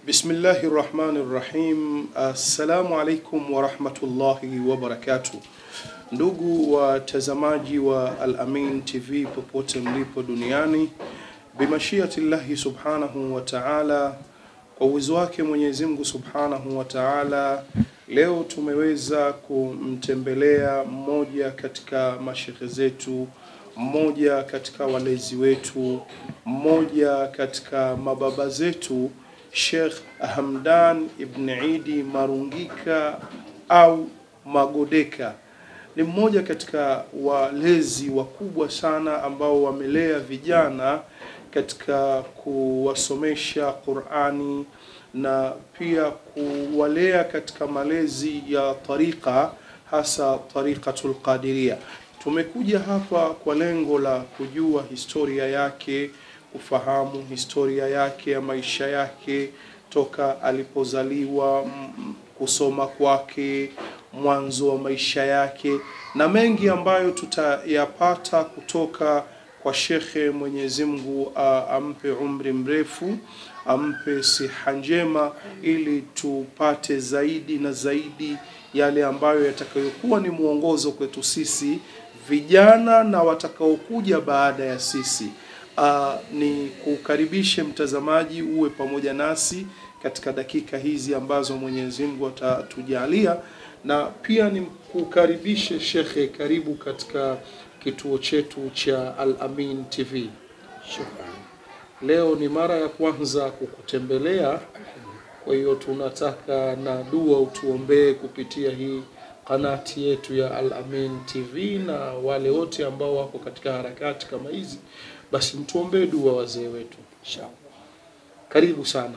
Bismillahi rahmani rahim. Assalamu alaikum warahmatullahi wabarakatuh. Ndugu watazamaji wa Al-Amin TV popote mlipo duniani, bimashiatillahi subhanahu wa ta'ala, kwa uwezo wake Mwenyezi Mungu subhanahu wa ta'ala, leo tumeweza kumtembelea mmoja katika mashekhe zetu, mmoja katika walezi wetu, mmoja katika mababa zetu Sheikh Hamdan Ibn Idi Marungika au Magodeka ni mmoja katika walezi wakubwa sana ambao wamelea vijana katika kuwasomesha Qur'ani na pia kuwalea katika malezi ya tariqa hasa tariqatul Qadiria. Tumekuja hapa kwa lengo la kujua historia yake, kufahamu historia yake ya maisha yake toka alipozaliwa, m- kusoma kwake, mwanzo wa maisha yake na mengi ambayo tutayapata kutoka kwa shekhe. Mwenyezi Mungu a- ampe umri mrefu, ampe siha njema, ili tupate zaidi na zaidi yale ambayo yatakayokuwa ni mwongozo kwetu sisi vijana na watakaokuja baada ya sisi. Uh, ni kukaribishe mtazamaji uwe pamoja nasi katika dakika hizi ambazo Mwenyezi Mungu atatujalia, na pia ni kukaribishe shekhe, karibu katika kituo chetu cha Al Amin TV. Shukran. Leo ni mara ya kwanza kukutembelea, kwa hiyo tunataka na dua utuombee kupitia hii kanati yetu ya Al Amin TV, na wale wote ambao wako katika harakati kama hizi, basi mtuombee dua wazee wetu. Inshallah. Karibu sana.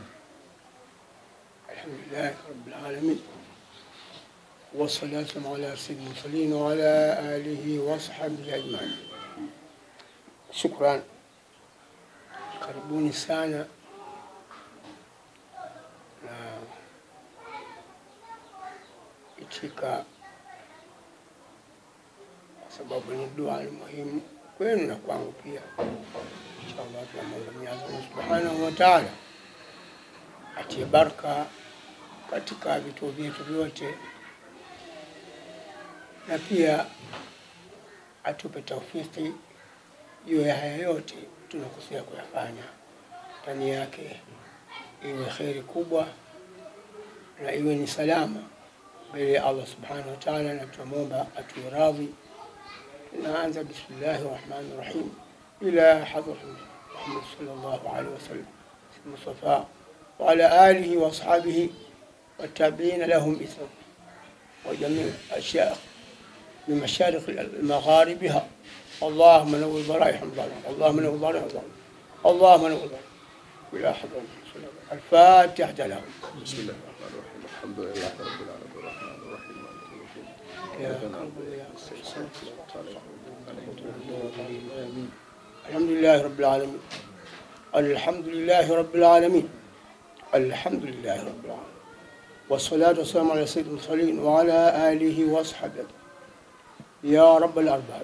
Alhamdulillah Rabbil alamin. Wassalatu ala sayyidil mursalin wa ala alihi wa sahbihi ajma'in. Shukran. Karibuni sana na itika kwa sababu ni dua ni muhimu kwenu na kwangu pia. Inshallah tunamwomba Mwenyezi Mungu Subhanahu wa Ta'ala atie baraka katika vituo vyetu vyote na pia atupe taufiki juu ya haya yote tunakusudia kuyafanya, ndani yake iwe kheri kubwa na iwe ni salama mbele ya Allah subhanahu wa ta'ala, na tunamwomba atuwe radhi. Tunaanza bismillahi rahmani rahim ila hadrat Muhammad sallallahu alaihi wasallam Mustafa wa ala alihi wa ashabihi والتابعين لهم إثم وجميع الأشياء من مشارق مغاربها اللهم نور ضرائحهم ظالم اللهم نور ضرائحهم ظالم اللهم نور ضرائحهم إلى حضرة الفاتحة لهم بسم الله الرحمن الرحيم الحمد لله رب العالمين الرحمن الرحيم مالك يوم الدين يا إياك رب نعبد يا وإياك نستعين صراط عليهم آمين الحمد لله رب العالمين الحمد لله رب العالمين الحمد لله رب العالمين والصلاة والسلام على سيد المرسلين وعلى آله وأصحابه يا رب الأرباب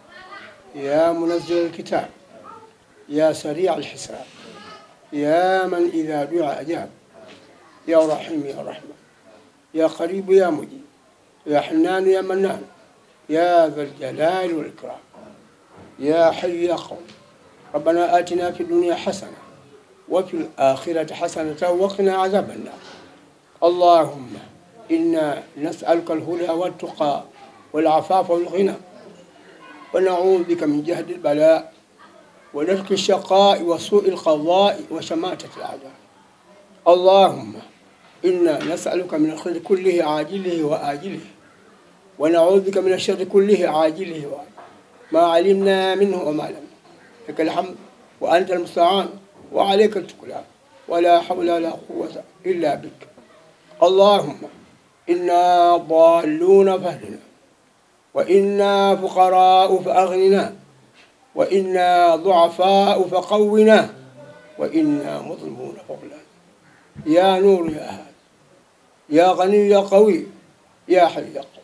يا منزل الكتاب يا سريع الحساب يا من إذا دعا أجاب يا رحيم يا رحمة يا قريب يا مجيب يا حنان يا منان يا ذا الجلال والإكرام يا حي يا قوم ربنا آتنا في الدنيا حسنة وفي الآخرة حسنة وقنا عذاب النار اللهم إنا نسألك الهدى والتقى والعفاف والغنى ونعوذ بك من جهد البلاء ودرك الشقاء وسوء القضاء وشماتة الأعداء اللهم إنا نسألك من الخير كله عاجله وآجله ونعوذ بك من الشر كله عاجله وآجله ما علمنا منه وما لم لك الحمد وأنت المستعان وعليك التكلان ولا حول ولا قوة إلا بك اللهم إنا ضالون فاهدنا وإنا فقراء فأغننا وإنا ضعفاء فقونا وإنا مظلمون فضلا يا نور يا هادي يا غني يا قوي يا حي يا قوي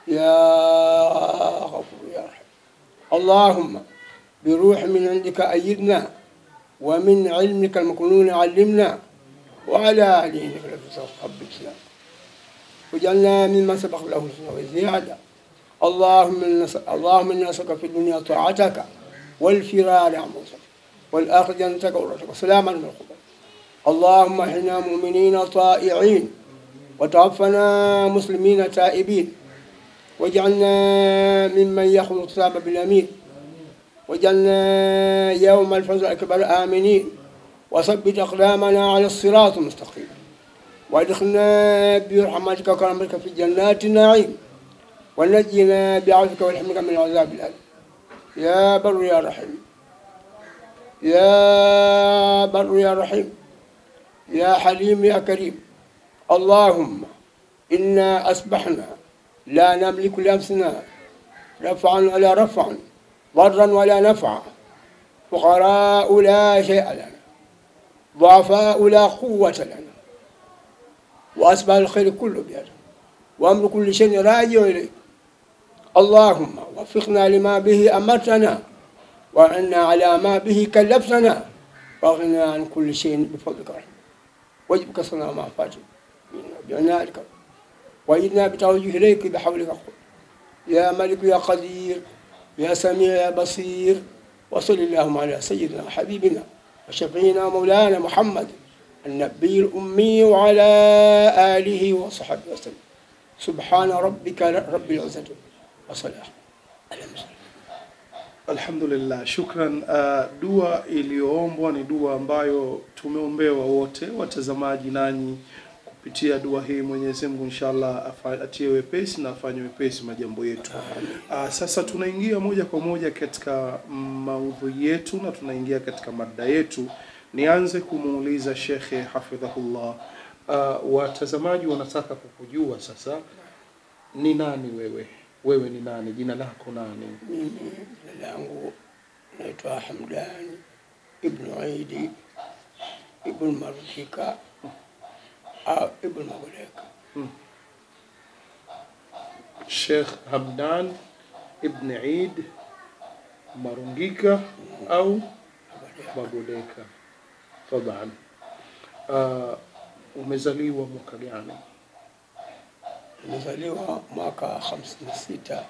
يا غفور يا رحيم اللهم بروح من عندك أيدنا ومن علمك المكنون علمنا وعلى آله إنك لتسقط بالسلام وجعلنا ممن سبق له الحسنى وزيادة اللهم إنا نس- اللهم إنا نسألك في الدنيا طاعتك والفرار عن موسك والآخر جنتك ورتك وسلاما من الخبر اللهم احنا مؤمنين طائعين وتوفنا مسلمين تائبين واجعلنا ممن يأخذ الكتاب باليمين واجعلنا يوم الفوز الأكبر آمنين وثبت أقدامنا على الصراط المستقيم وادخلنا برحمتك وكرمتك في جنات النعيم ونجنا بعفوك والحمدك من العذاب الأليم يا بر يا رحيم يا بر يا رحيم يا حليم يا كريم اللهم إنا أصبحنا لا نملك لأنفسنا رفعا ولا رفعا ضرا ولا نفعا فقراء لا شيء لنا ضعفاء لا قوة لنا وأسباب الخير كله بيده وأمر كل شيء راجع إليك اللهم وفقنا لما به أمرتنا وعنا على ما به كلفتنا واغننا عن كل شيء بفضلك ورحمتك واجبك صنع ما فاتك بعنائك وإنا بتوجه إليك بحولك قوة يا ملك يا قدير يا سميع يا بصير وصل اللهم على سيدنا وحبيبنا وشفينا مولانا محمد النبي الأمي وعلى آله وصحبه وسلم سبحان ربك رب العزة وصلاة على المرسلين Alhamdulillah, shukran. Uh, dua iliyoombwa ni dua ambayo tumeombewa wote watazamaji, nanyi kupitia dua hii Mwenyezi Mungu inshallah afa- atie wepesi na afanye wepesi majambo yetu. Uh, sasa tunaingia moja kwa moja katika maudhui yetu na tunaingia katika mada yetu. Nianze kumuuliza Shekhe hafidhahullah, uh, watazamaji wanataka kukujua sasa, ni nani wewe? Wewe ni nani? Jina lako nani? mimi jina langu naitwa Hamdani ibnu Idi ibnu Marukika au ibnu Magoleka. Sheikh Hamdan Ibn Eid Marungika au Magoleka. Taban. Uh, umezaliwa mwaka gani? Nimezaliwa mwaka hamsini na sita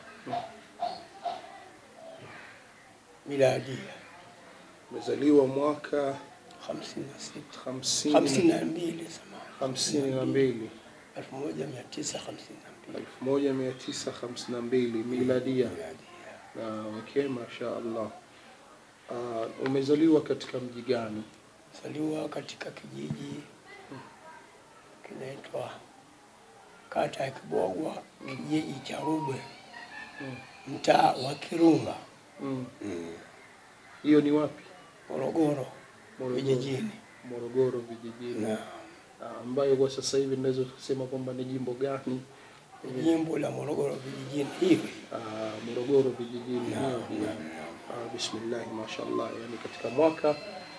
miladia, Umezaliwa mwaka hamsini na sita hamsini hamsini na mbili samahani, hamsini na mbili elfu moja mia tisa hamsini na mbili elfu moja mia tisa hamsini na mbili miladia. miladia. Na okay, masha Allah. Uh, umezaliwa katika mji gani? Zaliwa katika kijiji kinaitwa kata ya Kibogwa, kijiji cha Rubwe, Mm. mtaa wa Kirunga, Mm. Hiyo ni wapi? Morogoro Morogoro. vijijini. Morogoro vijijini. Na Ah, ambayo kwa sasa hivi naweza kusema kwamba ni jimbo gani? jimbo la Morogoro vijijini hivi. Ah, Morogoro vijijini. Na- hiyo. na- Ah, bismillah mashallah, yani katika mwaka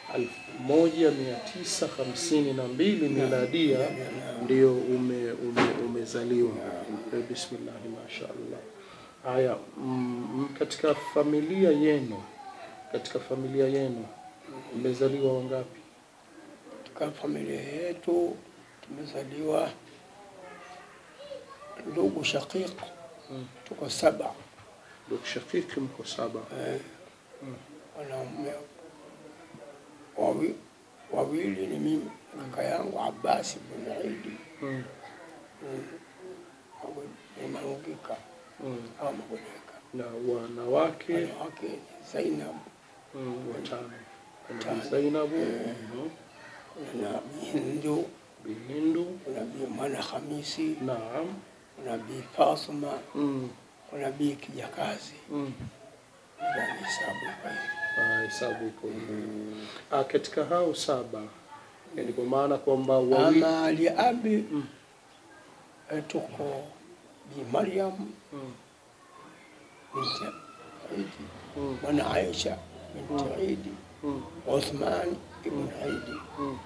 1952 miladia na- na- ndio ume, ume, umezaliwa. Eh, Bismillah mashallah. Haya, mm, katika familia yenu, katika familia yenu mmezaliwa wangapi? Katika familia yetu tumezaliwa ndugu shaqiq, Mm. tuko saba Ndugu Shakiki mko saba. eh, Mm. wanaume wawi, wawili ni mimi na kaka yangu Abbas bin Idi Mm. Marungika Mm. au Magoleka. na wanawake Wanawake ni Zainab mm, watano. Kuna Bi Watano. Zainabu, Eh. mhm, kuna Bihindu, Bihindu, kuna Bi Mwana Hamisi, naam, kuna Bi Fasuma, mm, kuna Bi Kijakazi. mm. Ndio hesabu kwa hiyo. Ah, hesabu iko hivyo. Ah, katika hao saba yani kwa maana kwamba wawili Ama liabi Mm. eh, tuko Bi Maryam mm, binti Idi, mm, mwana Aisha binti Idi, mm, Uthman ibn Idi, mm,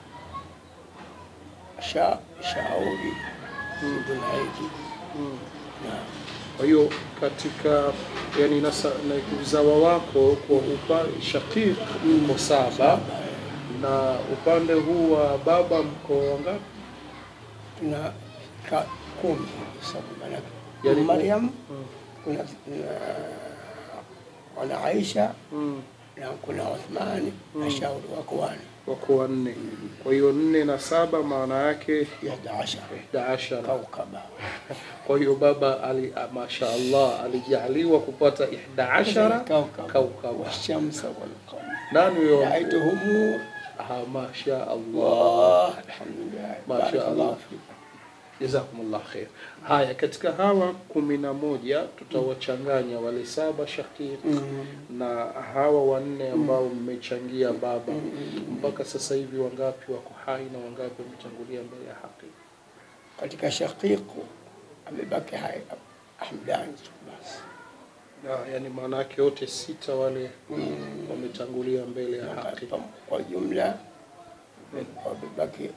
Sha Shauri ibn Idi mm. na Kwa hiyo katika yani nasa, na uzawa wako kwa upa shakik uko saba Na upande huu wa baba mko wangapi? tuna ka kumi sababu maana Yaani Mariam Mm. kuna kuna wana Aisha Mm. na kuna Uthmani na shauri wako wane Wako wanne. Kwa hiyo nne na saba maana yake ihda ashara ihda ashara. kaukaba Kwa hiyo baba ali, ah, masha Allah alijaliwa kupata ihda ashara kaukaba kaukaba. washamsa walqamar Nani huyo? raituhum Ah, masha Allah. Allah alhamdulillah Masha barakallahu Allah. fikum Jazakumullah khair. Haya, katika hawa kumi na moja tutawachanganya wale saba shakir Mm. na hawa wanne ambao mmechangia baba. Mpaka sasa hivi wangapi wako hai na wangapi wametangulia mbele ya haki? katika shaqiqu amebaki hai Hamdani tu basi Na, yani maana yake wote sita wale wametangulia mbele ya haki. kwa jumla wamebaki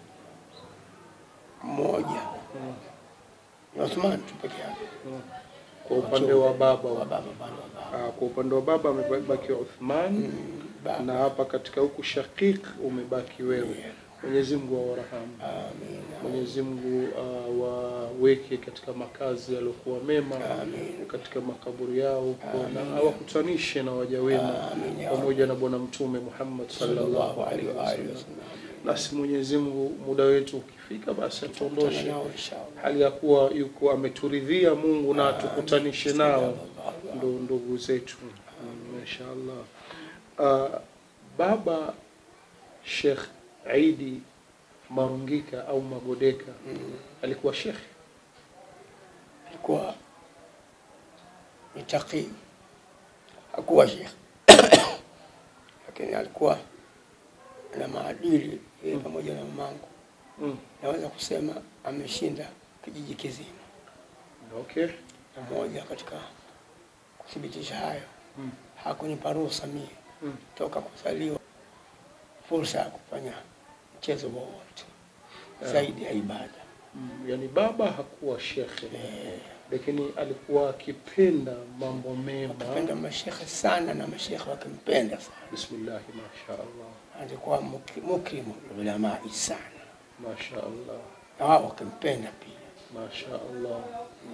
mmoja Mm. ni Uthman tu peke yake Mm. Kwa upande wa baba wa wa baba bado wa baba Ah, kwa upande wa baba amebaki Uthman Mm, baba na hapa katika huku Shaqiq umebaki wewe. Mwenyezi Mungu awarahamu. amin Mwenyezi Mungu uh, waweke katika makazi yaliyokuwa mema amin katika makaburi yao na awakutanishe na waja wema Amin, ya pamoja na Bwana Mtume Muhammad sallallahu sallallahu alaihi alaihi wa alihi wasallam. wasallam Nasi Mwenyezi Mungu muda wetu ukifika, basi atuondoshe nao inshallah hali ya kuwa yuko ameturidhia Mungu na atukutanishe nao Allah. ndo ndugu zetu Mm, mashaallah. Uh, baba Sheikh Aidi Marungika au Magodeka Mm. alikuwa shekhe alikuwa ni taqi hakuwa shekh lakini alikuwa na maadili yeye pamoja na mamangu mm. naweza kusema ameshinda kijiji kizima Okay. na moja katika kuthibitisha hayo Mm. hakunipa ruhusa mie Mm. toka kuzaliwa fursa ya kufanya mchezo wowote Yeah. zaidi ya ibada Mm. Yani baba hakuwa shekhe Eh, lakini alikuwa akipenda mambo mema. akipenda mashekhe sana na mashekhe wakimpenda sana Bismillah, mashaallah, alikuwa muki- mukrimu ulamai sana mashaallah, na wao wakimpenda pia mashaallah.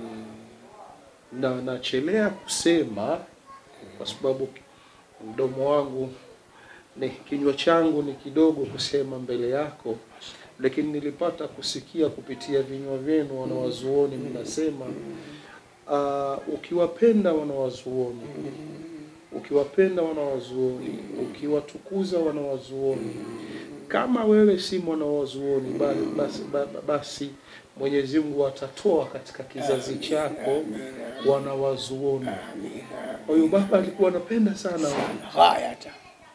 Na nachelea kusema kwa sababu mdomo wangu ni kinywa changu ni kidogo kusema mbele yako, lakini nilipata kusikia kupitia vinywa vyenu wanawazuoni mnasema uh, ukiwapenda wanawazuoni ukiwapenda wanawazuoni ukiwatukuza wanawazuoni kama wewe si mwanawazuoni bali basi, ba- basi Mwenyezi Mungu atatoa katika kizazi chako wanawazuoni. Kwa hiyo baba alikuwa anapenda sana sana ghayata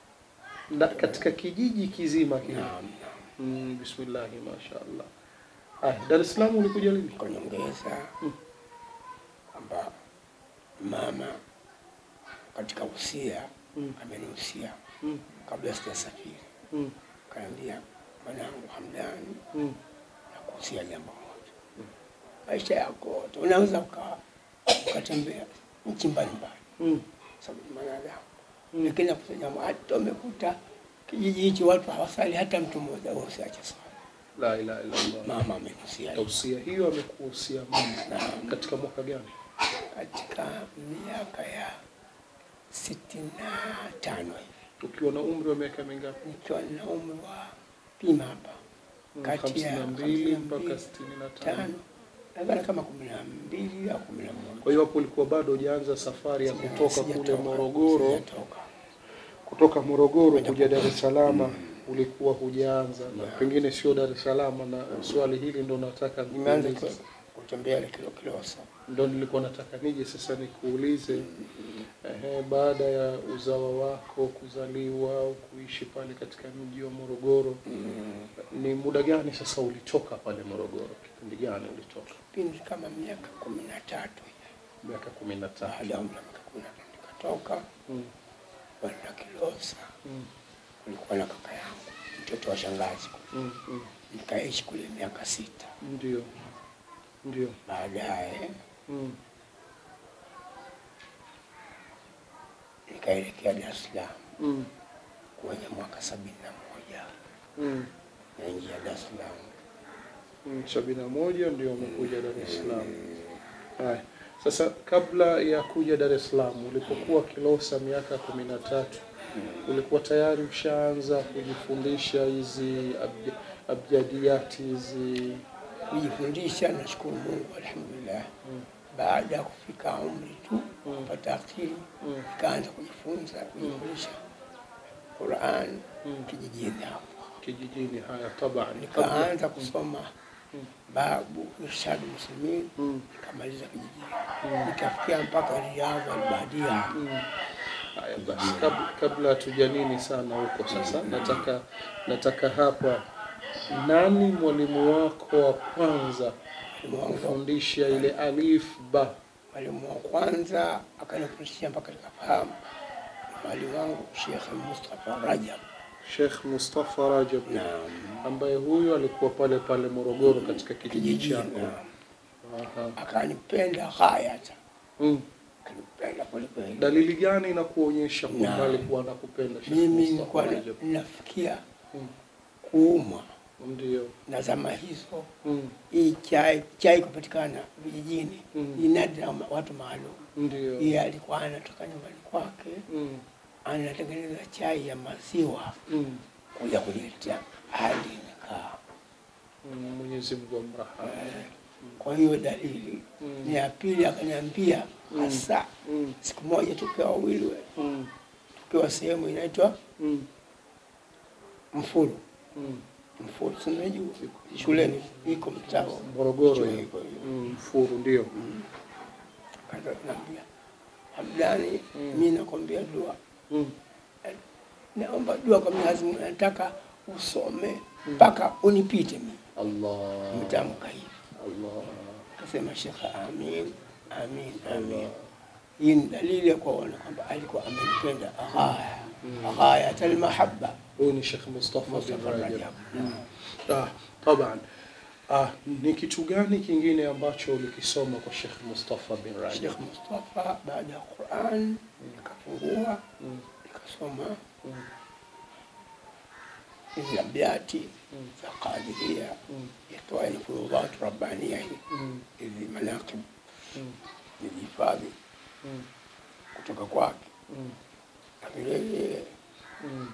na katika kijiji kizima kile. naam Mm, bismillahi mashaallah. Ah, Dar es Salaam ulikuja lini? kwa nyongeza Mm. kwamba mama katika usia Mm, amenihusia mm, kabla sijasafiri mm, kaniambia mwanangu Hamdani mm, na kuhusia jambo moja maisha yako yote unaweza uka- ukatembea nchi mbalimbali mm, sababu ni mwanadamu mm. lakini nakuta jambo hata umekuta kijiji hichi watu hawasali hata mtu mmoja wewe usiache swala La ilaha illa Allah. mama amenihusia hivyo. Tausia hiyo amekuhusia mama Naam. katika mwaka gani? katika miaka ya sitini na tano hivi Ukiwa na umri wa miaka mingapi? nikiwa na umri wa pima hapa Mm, Kati ya hamsini na mbili 52 mpaka sitini na tano. tano nadhani kama kumi na mbili au kumi na moja Kwa hiyo hapo ulikuwa bado hujaanza safari ya kutoka kule Sijatoka, Morogoro, sijatoka. kutoka Morogoro Kwenda kuja Dar es Mombasa. Salaam ulikuwa hujaanza, na Yeah. pengine sio Dar es Salaam, na swali hili ndo nataka nimeanza nikuulize. ku- kutembea ile kilo kilosa ndo nilikuwa nataka nije sasa nikuulize ehe, baada ya uzawa wako kuzaliwa au kuishi pale katika mji wa Morogoro, ni muda gani sasa ulitoka pale Morogoro? Kipindi gani ulitoka? pindi kama miaka kumi na tatu hivi. Miaka kumi na tatu. baada ya umri wa miaka kumi na tatu nikatoka Mm, kwenda Kilosa. mm, Kulikuwa na kaka yangu mtoto wa shangazi, mm, mm. nikaishi kule miaka sita. Ndio, ndio. Baadaye Mm, nikaelekea Dar es Salaam mm, kwenye mwaka sabini na moja moja Mm. naingia Dar es Salaam. Mm, sabini na moja ndio umekuja Dar es Salaam. Haya, sasa kabla ya kuja Dar es Salaam, ulipokuwa Kilosa miaka kumi na tatu ulikuwa tayari ushaanza kujifundisha hizi abj- abjadiyati hizi? Kujifundisha, nashukuru Mungu, alhamdulillah. Mm. Baada ya kufika umri tu Mm. kupata akili, Mm. nikaanza kujifunza kujifundisha Qur'an Mm. kijijini hapo. kijijini. Haya, taban Nikaanza kusoma Mm. babu Irshadu Muslimin, Mm. nikamaliza kijijini, nikafikia mpaka Riyadh al-Badia. Mm. Haya basi, kabla, kabla hatuja nini sana huko sasa, nataka nataka hapa, nani mwalimu wako wa kwanza Mwalimu wangu kufundisha ile alif ba? mwalimu wa kwanza akanifundisha mpaka nikafahamu ni mwalimu wangu Sheikh Mustafa Rajab. Sheikh Mustafa Rajab Naam, ambaye huyu alikuwa pale pale Morogoro katika kijiji kijijini. chako. naam. Aha. Akanipenda ghayata, Mm. akanipenda kweli kweli. Dalili gani inakuonyesha kwamba Naam. alikuwa anakupenda Sheikh Mimi Mustafa nilikuwa na- Rajab? nafikia Mm. kuumwa Ndio. na zama hizo, Mm. hii chai chai kupatikana vijijini Mm. ni nadra ma- watu maalum. Ndio. Yeye alikuwa anatoka nyumbani kwake Mm. anatengeneza chai ya maziwa Mm. kuja kuniletea hadi nikaa. Mm. Mwenyezi Mungu amrahamu. Eh, Kwa hiyo dalili Mm. ni ya pili, akaniambia Mm. hasa Mm. siku moja tukiwa wawili we, Mm. tukiwa sehemu inaitwa Mm. Mfuru. Mm. Mfuru sinajua shuleni iko mtaa Morogoro Chuo hiyo. iko hiyo. Mm. Furu ndio. Naambia Hamdani, Mm. mi nakwambia dua, Mm. naomba dua kwa Mwenyezi Mungu, nataka usome mpaka unipite mimi. Allah. Mtamka hivi, Allah. akasema Shekhe, amin amin amin. Hii ni dalili ya kuona kwamba alikuwa amenipenda ghaya ghayat almahabba. Huyu ni Sheikh Mustafa bin Mustafa Rajab. Rajab. Mm. Ah, taban. Ah, ni kitu gani kingine ambacho ulikisoma kwa Sheikh Mustafa bin Rajab? Sheikh Mustafa baada ya Quran nikafungua Mm. nikasoma Mm. hizi abiati Mm. za Qadiria Mm. yatoa ni furudhat rabbania hii Mm. hizi manaqib Mm. nilihifadhi Mm. kutoka kwake Mm. na vile vile Mm.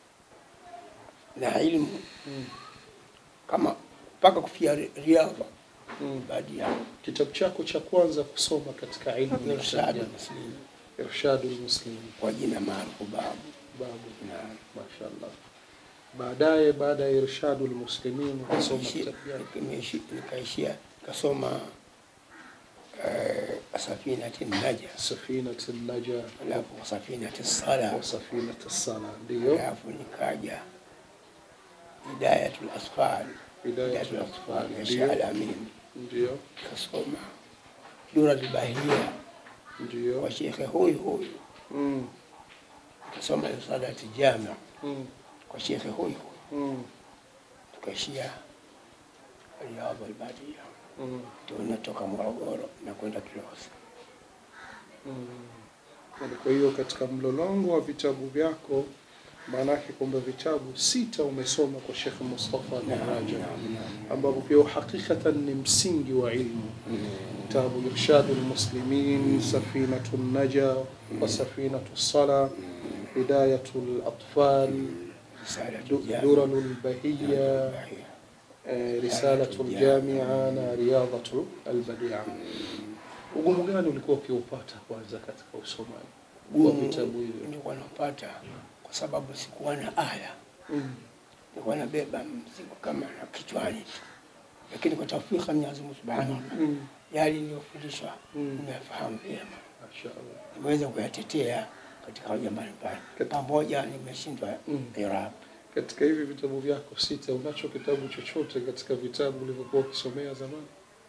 na ilmu Mm. kama mpaka kufia ri- riadha Mm. badia Kitabu chako cha kwanza kusoma katika ilmu ni irshad kitabu muslim Irshadul Muslim. kwa jina maarufu babu Babu. na Mashallah. Baadaye baada ya Irshadul Muslimin ukasoma Nikaishi- kitabu gani? nikaishi- nikaishia kasoma eh, safinati naja Safinat Naja alafu safinati sala wa Safinat Sala. Ndio. alafu nikaja hidayatul asfal Hidayatul hidayatul Atfal. asfal ya Ndio. Sheikh Alamin Ndio. kasoma duratul bahia Ndio. kwa shekhe huyu huyu Mm. kasoma risalati jamia Mm. kwa shekhe huyu huyu Mm. tukaishia Riyadh al-Badia Mm. ndio natoka Morogoro na kwenda Kilosa. Mm. Kwa hiyo katika mlolongo wa vitabu vyako maanake kwamba vitabu sita umesoma kwa Sheikh Mustafa bin Rajab ambapo pia hakikatan ni msingi wa ilmu kitabu Irshadul Muslimin, Safinatu Naja wa Safinatu Sala, Hidayatul Atfal, Risalatu jamia Duralul Bahiyya, eh, Risalatul Jamia na Riyadatul Albadia. Ugumu gani ulikuwa ukiupata kwanza katika usomaji wa vitabu hivyo? nilikuwa napata kwa sababu sikuwa na aya, Mm. nilikuwa nabeba mzigo kama na kichwani tu, lakini kwa tawfika Mwenyezi Mungu Subhanahu wa Ta'ala Mm. yale niliyofundishwa Mm. nimefahamu vyema, Mashaallah. nimeweza kuyatetea katika hoja mbalimbali, pamoja nimeshindwa Mm. irab. Katika hivi vitabu vyako sita, unacho kitabu chochote katika vitabu ulivyokuwa ukisomea zamani?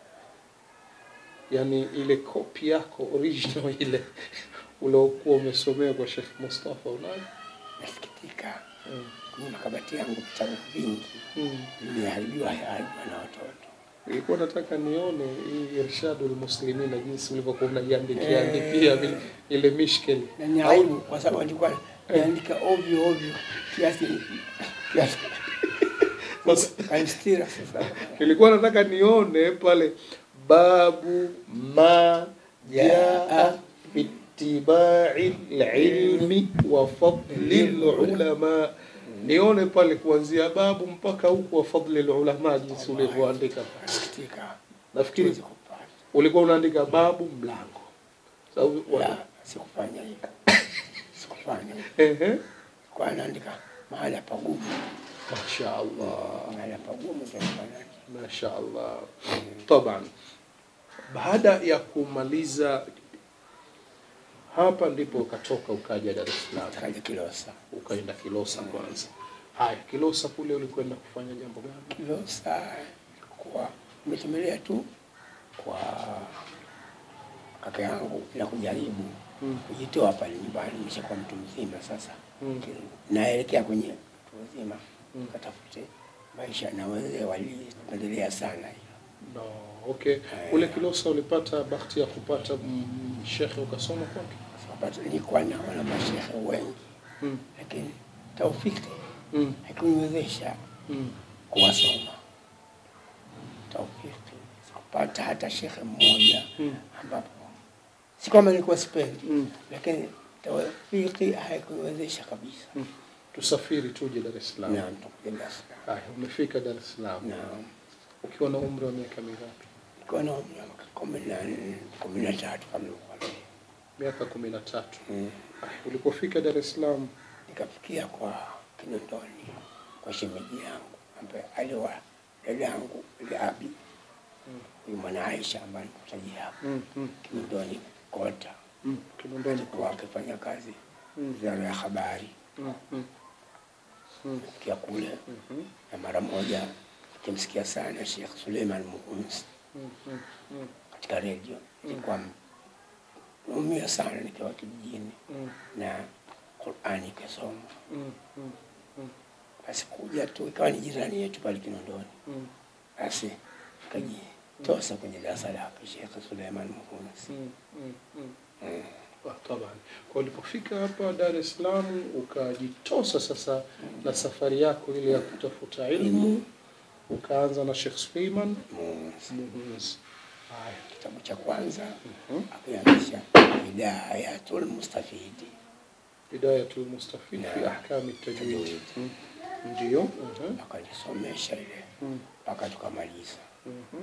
Yaani ile kopi yako original ile uliokuwa umesomea kwa Sheikh Mustafa unayo? Nasikitika Mm. kwenye makabati yangu vitabu vingi Mm. vimeharibiwa haribiwa na watoto. Nilikuwa nataka nione hii Irshadul Muslimin na jinsi ulivyokuwa unaiandikia Eh. andikia vile ile mishkeli. na ni aibu kwa sababu nilikuwa naandika ovyo ovyo kiasi Sasa kanistira sasa nilikuwa nataka nione pale babu ma jaa ittibai lilmi wa fadli lulama nione pale kuanzia babu mpaka huku wa fadli lulama jinsi ulivyoandika nasikitika nafikiri Siwezi kupata. ulikuwa unaandika babu mlango sababu La, sikufanya hivyo sikufanya hivyo ehe kwa naandika mahala pagumu masha Allah mahala pagumu ndio nifanya. masha Allah taban baada ya kumaliza hapa ndipo ukatoka ukaja Dar es Salaam kaja Kilosa ukaenda Kilosa kwanza haya Kilosa kule ulikwenda kufanya jambo gani Kilosa kwa nimetembelea tu kwa kaka yangu na kujaribu Mm. kujitoa pale nyumbani, nimeshakuwa mtu mzima sasa, Mm. naelekea kwenye mtu mzima Mm. katafute maisha, na wazee walipendelea sana hilo. no okay kule Kilosa ulipata bahati ya kupata mm, shekhe ukasoma kwake Sababu nilikuwa naona mashehe wengi, mm. lakini taufiki mm. haikuniwezesha mm. kuwasoma. Taufiki sikupata hata shekhe mmoja Mm. ambapo si kwamba nilikuwa sipendi, mm. lakini taufiki haikuniwezesha kabisa. mm. tusafiri tuje Dar es Salaam Naam, tukuja Dar es Salaam. haya umefika Dar es Salaam Naam, ukiwa na umri wa miaka mingapi nilikuwa na umri wa miaka kumi na nne kumi na tatu kama nilikuwa miaka kumi na tatu mm. Haya, ulipofika Dar es Salaam Nikafikia kwa Kinondoni kwa shemeji yangu ambaye aliwa dada yangu ile Abi huyu mwana Aisha ambaye nikutajia hapo mm. mm. Kinondoni Kota mm. Kinondoni alikuwa akifanya kazi Mm. wizara ya habari mm. mm. mm. kia kule Mhm. na mara moja nikimsikia sana Sheikh Suleiman Muhunsi mm. mm. mm. katika redio nilikuwa naumia sana nikiwa kijijini mm. na Qurani ikasoma mm. mm. mm. basi kuja tu ikawa ni jirani yetu pale Kinondoni mm. basi kajitosa kwenye darasa lake Sheikh Suleiman Muhunsi mm. mm. mm. mm. Ah, taban. Kwa ulipofika hapa Dar es Salaam ukajitosa sasa na safari yako ile ya kutafuta ilmu, ukaanza na Sheikh Suleiman Muhunsi. Muhunzi. Haya. Kitabu cha kwanza Mhm. akianzisha Hidayatul Mustafidi Hidayatul Mustafid fi Naam. ahkami tajwid. Tajwid. Mm. Ndio. Mhm. akanisomesha ile Mm. mpaka tukamaliza, Mhm.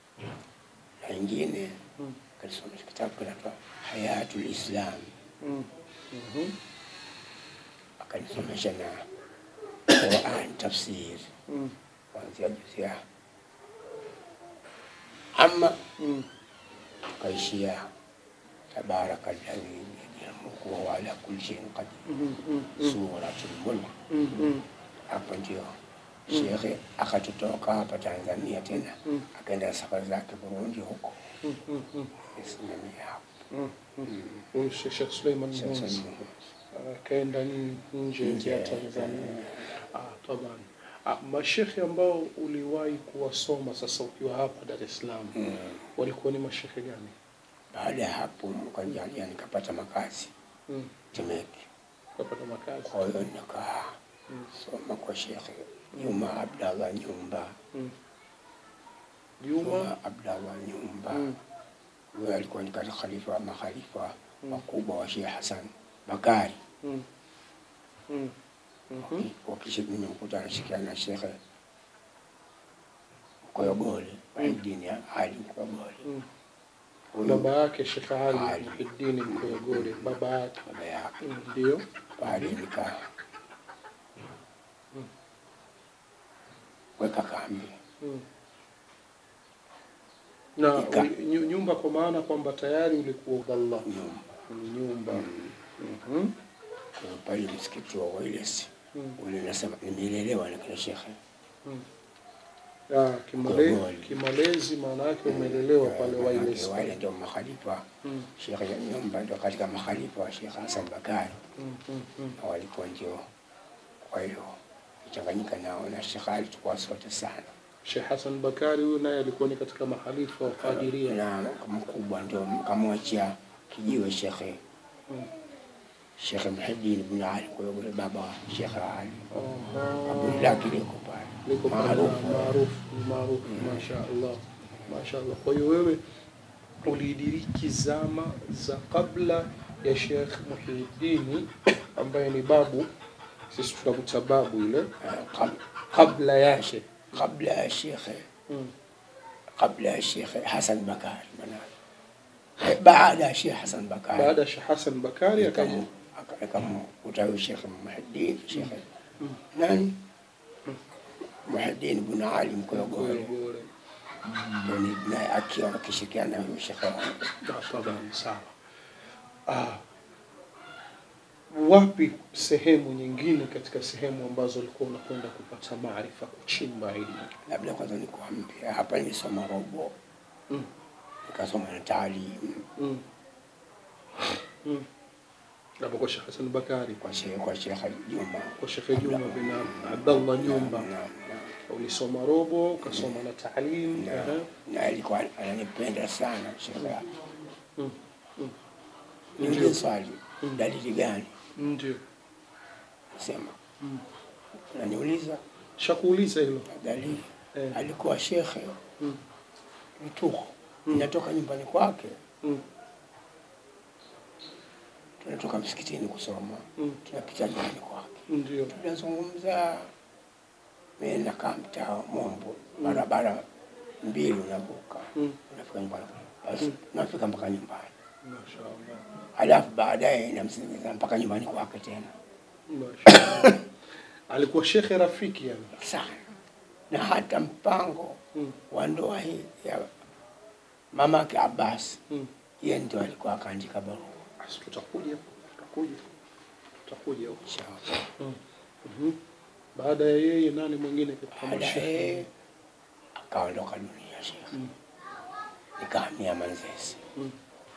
na ingine Mm. akanisomesha kitabu kinaitwa Hayatul Islam, Mm. Mhm. akanisomesha na Quran tafsir Mm. kuanzia juzi ya ama Mm. kaishia tabaraka alladhi biyadihi mulku wa huwa ala kulli shay'in qadir, Mhm. Mm. Mm. suratul mulk. Mm. Mm. Hapo ndio shekhe akatutoka hapa Tanzania tena Mm. akaenda safari zake Burundi huko, Mm. Mm. Mm. nisimamia hapo Mm. Mm. Huyu Sheikh Sheikh Suleiman Sasa Muhunzi. ni- akaenda n- nje Nje, ya Tanzania. Ah, taban. Ah, mashekhe ambao uliwahi kuwasoma sasa ukiwa hapa Dar es Salaam Mm. walikuwa ni mashekhe gani? Baada ya hapo mkanjalia nikapata makazi Mm. Temeke. Ukapata makazi. Kwa hiyo nikaa Mm. soma kwa Shekhe Juma Abdallah Nyumba. Mm. Juma. Juma Abdallah Nyumba Mm. huyo alikuwa ni katika khalifa wa makhalifa Mm. wakubwa wa Sheikh Hassan Bakari. Mm. Mm. Mhm. Wakisha nimemkuta anashikiana na Shekhe Koyogole Muhyiddin Ali Koyogole. Mm. Huyu Baba yake Sheikh Ali Ali. Muhiddin Mkoyogole, baba yake baba yake Mm, ndio. pale nika Mm. weka kambi Mm. Na Ika. uli- nyu- nyumba kwa maana kwamba tayari ulikuwa udhallah nyumba ni nyumba. Mhm. Kwa hiyo pale msikiti wa Wailes Mm. ule nasema nimelelewa na kina shekhe Mm. Ya, kimale, Gogoli. kimalezi maana yake umelelewa pale Manake Wailes. wale ndio makhalifa Mm. shekhe nyumba ndio katika makhalifa wa Sheikh Hassan Bakari Mm. Mm. Mm. na walikuwa ndio kwa hiyo kuchanganyika nao na Sheikh Ali tulikuwa sote sana Sheikh Hassan Bakari huyu naye alikuwa ni katika mahalifa wa Qadiria. na mkubwa ndio kamwachia kijiwe shekhe Mm. Sheikh Muhiddin ibn Ali, kwa hiyo yule baba wa Sheikh Ali Aha. kaburi lake liko pale liko pale, maarufu. maarufu maarufu, masha Allah, masha Allah. Kwa hiyo wewe ulidiriki zama za kabla ya Sheikh Muhyiddin ambaye ni babu, sisi tunakuta babu ile, Eh, kab- kabla yake kabla ya Sheikh mm. kabla ya Sheikh Hassan Bakari maana eh, baada ya Sheikh Hassan Bakari baada ya Sheikh Hassan Bakari akaja Akamu- aka- akamkuta huyu Sheikh Muhiddin Sheikh nani Muhiddin ibn Ali Mkoyogoro Mkoyogoro. ndio ni- naye akiwa akishirikiana na huyu Sheikh wangu. Tafadhali, sawa. Ah, wapi sehemu nyingine katika sehemu ambazo ulikuwa unakwenda kupata maarifa, kuchimba elimu? labda kwanza nikuambia hapa nilisoma robo Mm. nikasoma na taalimu Mm. Mm. Hapo kwa Sheikh Hassan Bakari, kwa Sheikh kwa Sheikh Juma kwa Sheikh Juma bin Abdallah Nyumba, Naam, naam. ulisoma robo, ukasoma na taalim. Na- Aha. na alikuwa ananipenda sana Sheikh Mm. Mm. niulize swali dalili gani Ndio. sema Mm. unaniuliza Shakuuliza hilo. dalili Eh. alikuwa shekhe Mm. vituko Mm. inatoka nyumbani kwake Mm. tunatoka msikitini kusoma Mm. tunapita nyumbani kwake Ndio. tunazungumza mimi nakaa mtaa Mombo barabara mbili unavuka Mm. unafika nyumbani basi unafika mpaka nyumbani Mashaallah. halafu baadaye namsindikiza mpaka nyumbani kwake tena Mashaallah. Alikuwa shekhe rafiki yani. sana na hata mpango Mm. wa ndoa hii ya mamake Abbas Mm. yeye ndio alikuwa akaandika barua Basi tutakuja, tutakuja, tutakuja huko. Inshallah. Mhm. Baada ya yeye nani mwingine katika mashehe? baadaye akaondoka dunia shekhe Mm. nikahamia Manzese Mm.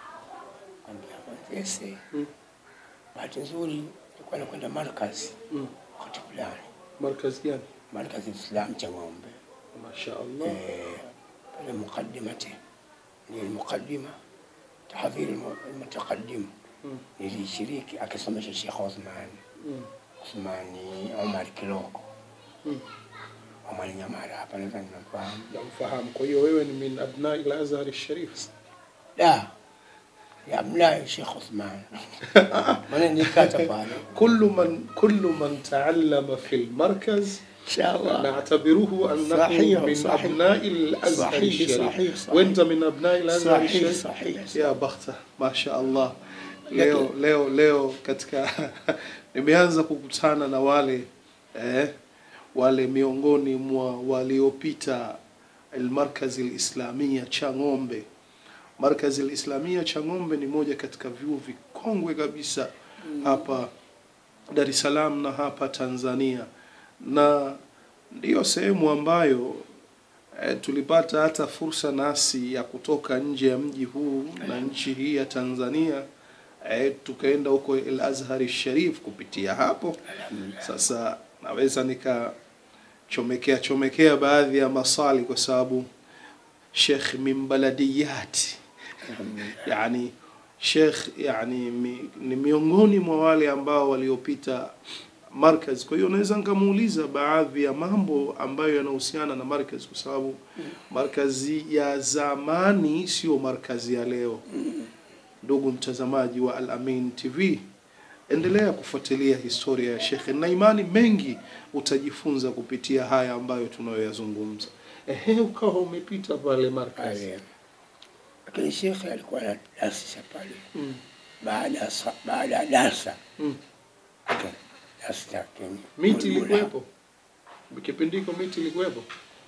Kahamia Manzese Mm. bahati nzuri nilikuwa nakwenda markazi Mm. wakati fulani Markazi gani? markazi Islam cha ng'ombe Mashaallah. Eh, pale muqaddimati ni muqaddima tahdhir almutaqaddim Mm. nilishiriki akisomesha Sheikh Othman Mm. Othmani Omar Kiloko Mm. Omar Nyamara hapa nadhani nafahamu Namfahamu. Kwa hiyo wewe ni min abnai al-Azhar al-Sharif. da ya mlayo Sheikh Othman maana nikata pale كل من كل من تعلم في المركز inshallah نعتبره انه صحيح، من صحيح. ابناء الازهر صحيح، الشريف صحيح، صحيح. وانت من ابناء الازهر صحيح الشريف صحيح ya bakhta mashaallah leo leo leo katika nimeanza kukutana na wale eh, wale miongoni mwa waliopita almarkazi alislamia cha ng'ombe markazi alislamia cha ng'ombe ni moja katika vyuo vikongwe kabisa hapa Dar es Salaam na hapa Tanzania na ndiyo sehemu ambayo e, tulipata hata fursa nasi ya kutoka nje ya mji huu na nchi hii ya Tanzania e, tukaenda huko El Azhar Sharif kupitia hapo. Sasa naweza nikachomekea chomekea baadhi ya maswali kwa sababu Sheikh min baladiyati yani Sheikh yani mi, ni miongoni mwa wale ambao waliopita markaz. Kwa hiyo naweza nikamuuliza baadhi ya mambo ambayo yanahusiana na markaz, kwa sababu markazi ya zamani sio markazi ya leo. Ndugu mtazamaji wa Al Amin TV, endelea kufuatilia historia ya Sheikh na imani mengi utajifunza kupitia haya ambayo tunayoyazungumza. Ehe, ukawa umepita pale markaz. pale lakini shekhe alikuwa anadasisha pale Mm. baada ya sa- baada ya darsa Mm. aka- darsa yake Miti Mulmula. ilikuwepo kipindi hiko, miti ilikuwepo,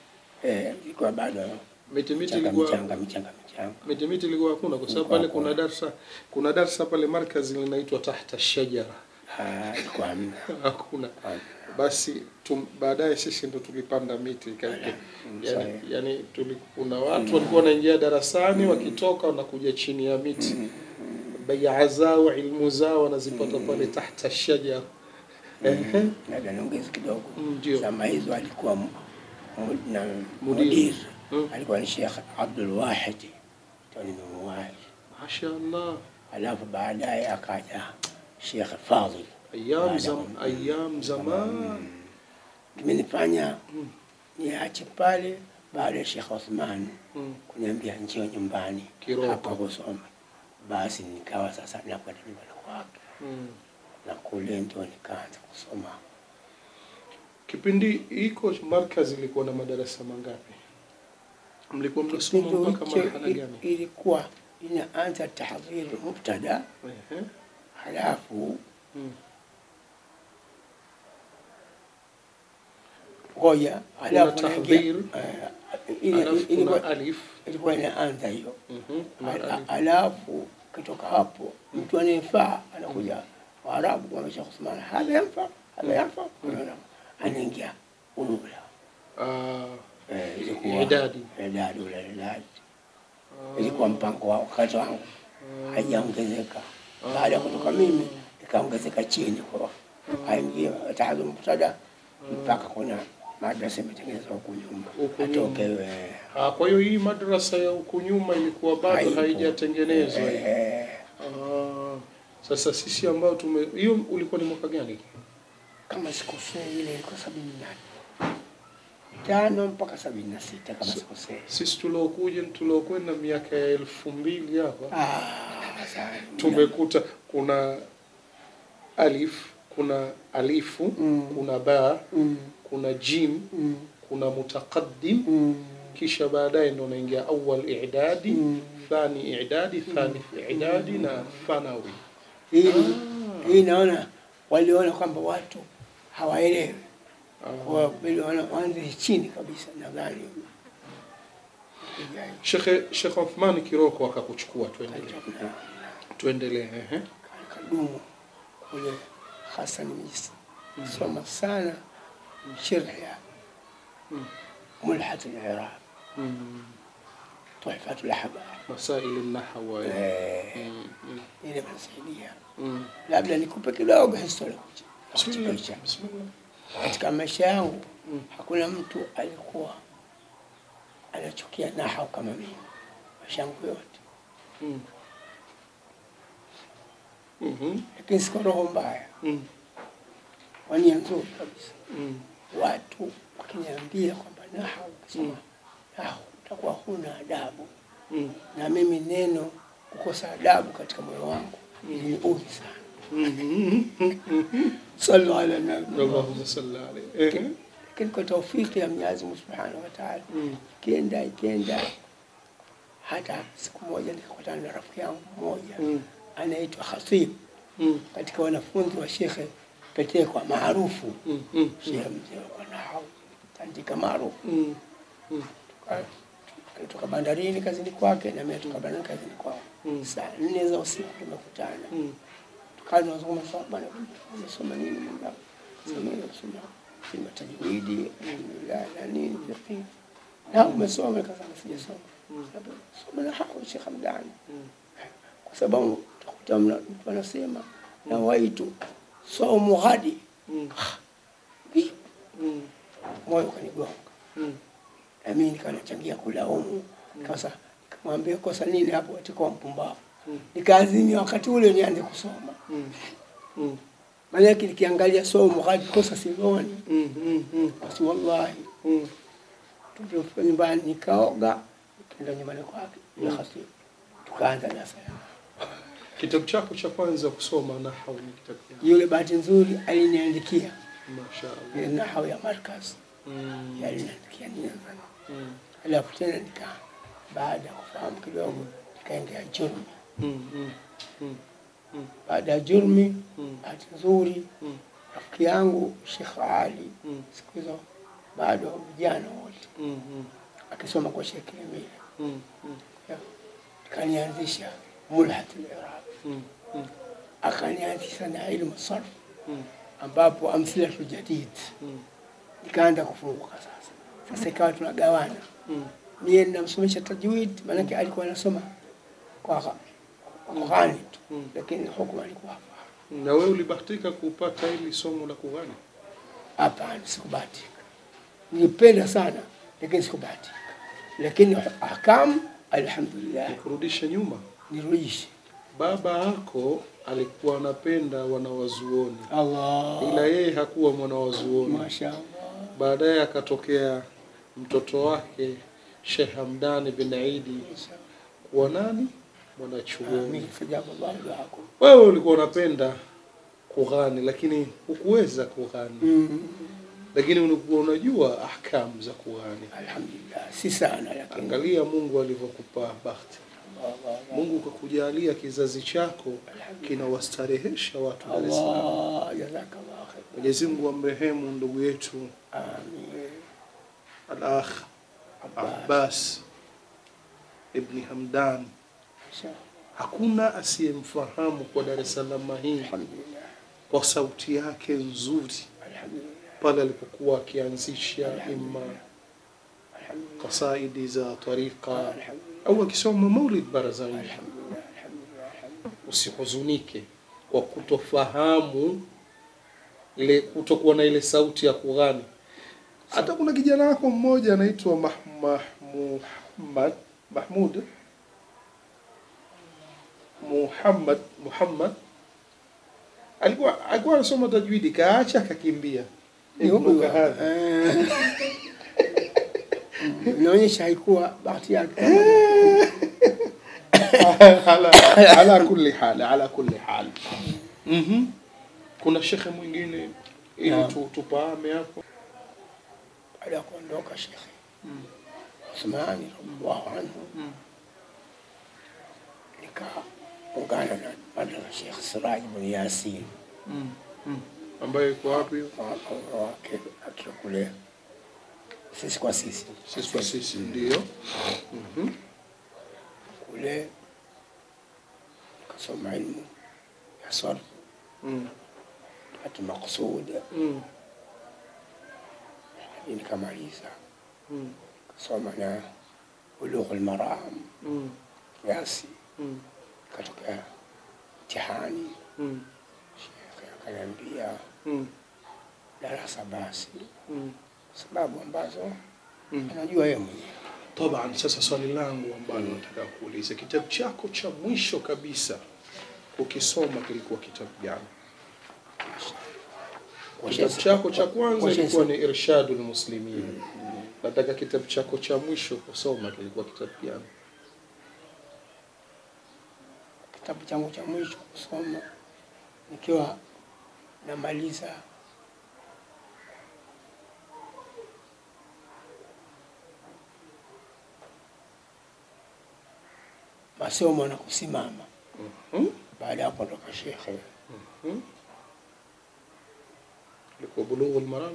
eh ilikuwa bado miti miti michanga ilikuwa michanga michanga michanga miti miti ilikuwa hakuna, kwa sababu Ilikuwa pale kuna hakuna. darsa kuna darsa pale markazi linaitwa tahta shajara Ah, ilikuwa hamna hakuna. Hamna. Basi tum, baadaye sisi ndo tulipanda miti ikaike, Mm, yani, sahihi. yani tuli, kuna watu walikuwa wanaingia darasani wakitoka wanakuja chini ya miti bai'a zao ilmu zao wanazipata pale tahta shajara. Ehe, labda niongeze kidogo Mm, ndio. zama hizo alikuwa mu- mu- na Mudir. mudir Mm. alikuwa ni Sheikh Abdul Wahid ndio nimemuwahi mashaallah. alafu baadaye akaja Sheikh Fadhil Ayam, Baada zam, ya- ayam zaman. kimenifanya Mm. niache pale baada ya Sheikh Othman Mm. kuniambia njio nyumbani Kiroko. hapa kusoma, basi nikawa sasa nakwenda nyumbani kwake Mm. na kule ndio nikaanza kusoma. Kipindi hiko markaz ilikuwa na madarasa mangapi? Mlikuwa mnasoma Kipindi mpaka hicho marhala i- gani? ilikuwa inaanza tahdhir mubtada, Ehe. halafu Mm. ngoja, halafu Kuna naingia- tahdhir, eh, ile- Alafu kuna ilikuwa alif. ilikuwa inaanza hiyo Mhm. Kuna Al- alif. alafu kutoka hapo mtu anayefaa anakuja Waarabu kwa Sheikh Uthman, hadha yanfa hadha yanfa, unaona, anaingia ulula Ah, Eh, ilikuwa Idadi. idadi ule idadi ah, ilikuwa mpango wa wakati wangu haijaongezeka. Baada ya kutoka mimi ikaongezeka chini kwa aingie tahadhur mubtada mpaka kuna madrasa imetengenezwa huku nyuma Huku atoke nyuma. eh, Ah, kwa hiyo hii madrasa ya huku nyuma ilikuwa bado haipo. haijatengenezwa. Eh, Ah, sasa sisi ambao tume hiyo ulikuwa ni mwaka gani? kama sikosei ile ilikuwa sabini na tano mpaka sabini na sita kama So- sikosei. Sisi tuliokuja tuliokwenda miaka ya elfu mbili hapa Ah, sawa. tumekuta kuna alif, kuna alifu, Mm. kuna ba, Mm, kuna jim, mm, kuna mutaqaddim, mm, kisha baadaye ndo unaingia awal i'dadi, Mm. thani i'dadi, thalith i'dadi na thanawi. hii Ah. hii naona waliona kwamba watu hawaelewi Ah. kwa vile wana- waanze chini kabisa nadhani Shekhe Sheikh Uthman Kiroko akakuchukua, tuendelee Na- tuendelee. Ehe. kadumu kule hasa nimesoma sana sharh ya Mm. mulhat al-iraq Mm. tuhfat al-ahbab Masaili nahwa. Eh, Mm. Mm. ile inasaidia Mm. labda nikupe kidogo historia Bismillah. Picha. Bismillah. katika maisha yangu Mm. hakuna mtu alikuwa anachukia nahau kama mimi maisha yangu yote Mm. Mhm. lakini siko roho mbaya Mm. kwa nia nzuri kabisa Mm. watu wakiniambia kwamba nahau ukisoma Mm. nahau utakuwa huna adabu Mm. na mimi neno kukosa adabu katika moyo wangu iliniudhi sana Mhm. sallu ala nabi Allahumma salli alayhi. Ehe. lakini kwa taufiki ya Mwenyezi Mungu Subhanahu wa Ta'ala Mm. ikienda ikienda hata siku moja nikakutana na rafiki yangu mmoja Mm. anaitwa Khatib Mm. katika wanafunzi wa Shekhe Petekwa maarufu Mm. Mm. Shehe mzee kwa nahau tandika maarufu Mm. Mm. Tuka- alitoka bandarini kazini kwake na mimi toka bandarini kazini kwangu Mm. saa nne za usiku tumekutana Mm. tukawa tunazungumza sawa bwana umesoma nini mwenzangu sema mimi nimesoma kilima tajwidi alhamdulillah na nini fiqh na umesoma nikasema sijasoma Labda, soma na hao Sheikh Hamdani Mm. kwa sababu utakuta mna- mtu anasema na waitu saumu ghadi Mm. Vipi? Mm. moyo ukanigonga Mm. na mimi nikawa nachangia kulaumu sasa nikamwambia kosa nini hapo katika mpumbavu Mm. nikaazimia wakati ule nianze kusoma Mm. Mm. maanake nikiangalia somo hadi kosa sioni Mm. Mm. Mm. basi wallahi Mm. tulipofika nyumbani nikaoga nikaenda nyumbani kwake ya khatibu tukaanza darasa Kitabu chako cha kwanza kusoma nahau ni kitabu gani? yule bahati nzuri aliniandikia Mashaallah. ile nahau ya markaz Mm. aliniandikia nianza Mm. alafu tena nika baada ya kufahamu kidogo nikaingia jurmi Mm. Mm. Mm. Mm. baada ya jurmi Mm. bahati nzuri Mm. rafiki yangu Sheikh Ali Mm. siku hizo bado vijana wote Mm. Mm. akisoma kwa Sheikh Emile Mm. Mm. kanianzisha mulhat al-iraq Mm. Mm. akanianzisha na ilmu sarf Mm. ambapo amthilatu jadid Mm. nikaanza kufunguka sasa sasa ikawa tunagawana Mm. mie namsomesha tajwid maanake alikuwa anasoma kwa gha- kwa ghani tu Mm. lakini hukumu alikuwa hafahamu. Na wewe ulibahatika kupata hili somo la kughani? hapana sikubahatika nilipenda sana lakini sikubahatika lakini ahkamu alhamdulillah Kurudisha nyuma. nirudishe baba yako alikuwa anapenda wanawazuoni Allah. ila yeye hakuwa mwanawazuoni Mashaallah. baadaye akatokea mtoto wake Sheikh Hamdani bin Aidi kuwa nani mwanachuoni Amin. Fajaballahu duakum. wewe ulikuwa unapenda kughani lakini hukuweza kughani Mm. lakini ulikuwa unajua ahkamu za kughani Alhamdulillah. Si sana lakini. angalia mungu alivyokupa bahati Allah. mungu kakujalia kizazi chako kinawastarehesha watu Dar es Salaam Allah. Jazakallah khair. mwenyezi mungu amrehemu ndugu yetu Amin. al-akh abbas ibni hamdan Mashaallah. hakuna asiyemfahamu kwa dar es salaam hii Alhamdulillah. kwa sauti yake nzuri Alhamdulillah. pale alipokuwa akianzisha imma Alhamdulillah. qasaidi za tariqa Alhamdulillah. au akisoma maulid barazani Alhamdulillah. Alhamdulillah. Alhamdulillah. usihuzunike kwa kutofahamu ile kutokuwa na ile sauti ya kughani hata kuna kijana wako mmoja anaitwa Mah, Mah, Muhammad Mahmud Muhammad Muhammad alikuwa alikuwa anasoma tajwidi kaacha akakimbia Ni huyu. Ibnu Kahadhi. Eh. Inaonyesha haikuwa bahati yake. ala, ala kulli hal ala kulli hal mhm kuna shekhe mwingine ili Naam. tu, tupame hapo Baada ya kuondoka Sheikh Mm. Uthmani radhiallahu anhu Mm. nikaungana na madrasa Sheikh Siraj bin Yasin Mm. Mm. ambayo iko wapi hiyo? wa- wake akiwa kule sisi kwa sisi sisi kwa sisi ndio Mhm. kule nikasoma ilmu ya sarf Mm. hati maqsud Mm. hadi nikamaliza Mm. kasoma na bulugh almaram Mm. kiasi Mm. katokea mtihani Mm. shekhe akaniambia Mm. darasa basi Mm. sababu ambazo Mm. anajua yeye mwenyewe Taban, sasa swali langu ambalo nataka kuuliza, kitabu chako cha mwisho kabisa ukisoma kilikuwa kitabu gani? Kitabu chako cha kwanza ilikuwa ni Irshadul Muslimin. Nataka kitabu chako cha mwisho kusoma kilikuwa kitabu gani? kitabu changu cha mwisho kusoma nikiwa namaliza masomo na kusimama Mhm. baada ya kuondoka shekhe Mhm. Ilikuwa Bulughul Maram.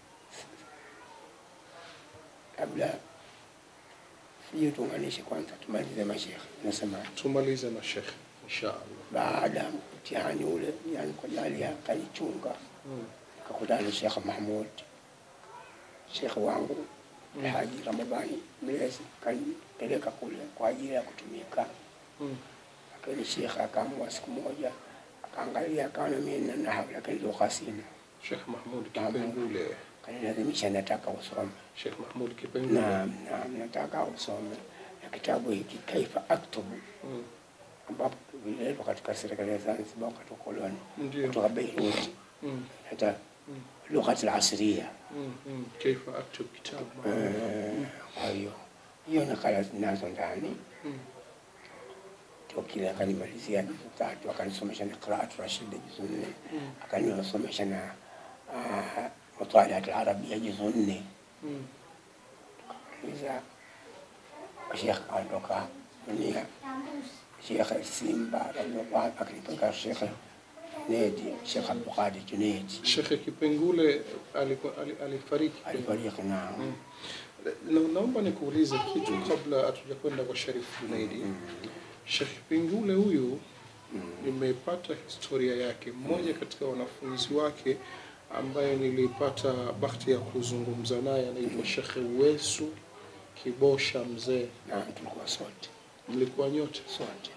labda hiyo tuunganishe kwanza tumalize mashekhe nasema Tumalize na Sheikh inshallah. baada ya mtihani ule yani kwa jali akanichunga Mm. nikakutana na Sheikh Mahmud Sheikh wangu Alhaji Ramadhani Mlezi kanipeleka kule kwa ajili ya kutumika Mm. lakini Sheikh akaamua siku moja akaangalia akaona mimi na nahau lakini lugha sina Sheikh Mahmud Kipengule. kanilazimisha nataka usome Sheikh Mahmud Kipengule. naam naam nataka usome na kitabu hiki kaifa aktubu Mm. ambapo vililetwa katika serikali ya Zanzibar wakati wa koloni Ndio. kutoka Beirut Mm. hata Mm. lugha al-asriya Mm. Mm. Kaifa aktub kitab Eh, kwa hiyo hiyo nakala zinazo ndani Mm. ndio kile akanimalizia juzu tatu akanisomesha na qiraatu rashida juzu nne Mm. akanisomesha na ah, mutaliat alarabia juzu nne Mm. iza shekh alitoka dunia shekhe simba radhiallahu anhu akanipeleka shekhe Nedi Shekh Abdulqadir Junaidi Shekhe Kipengule alikuwa ali- alifariki. alifariki na Mm. Na, naomba nikuulize kitu kabla hatujakwenda kwa Sharif Junaidi. Shekhe Kipengule huyu nimepata historia yake. Mmoja katika wanafunzi wake ambaye nilipata bahati ya kuzungumza naye anaitwa Shekhe Uwesu Kibosha Mzee. na tulikuwa sote Mlikuwa nyote? sote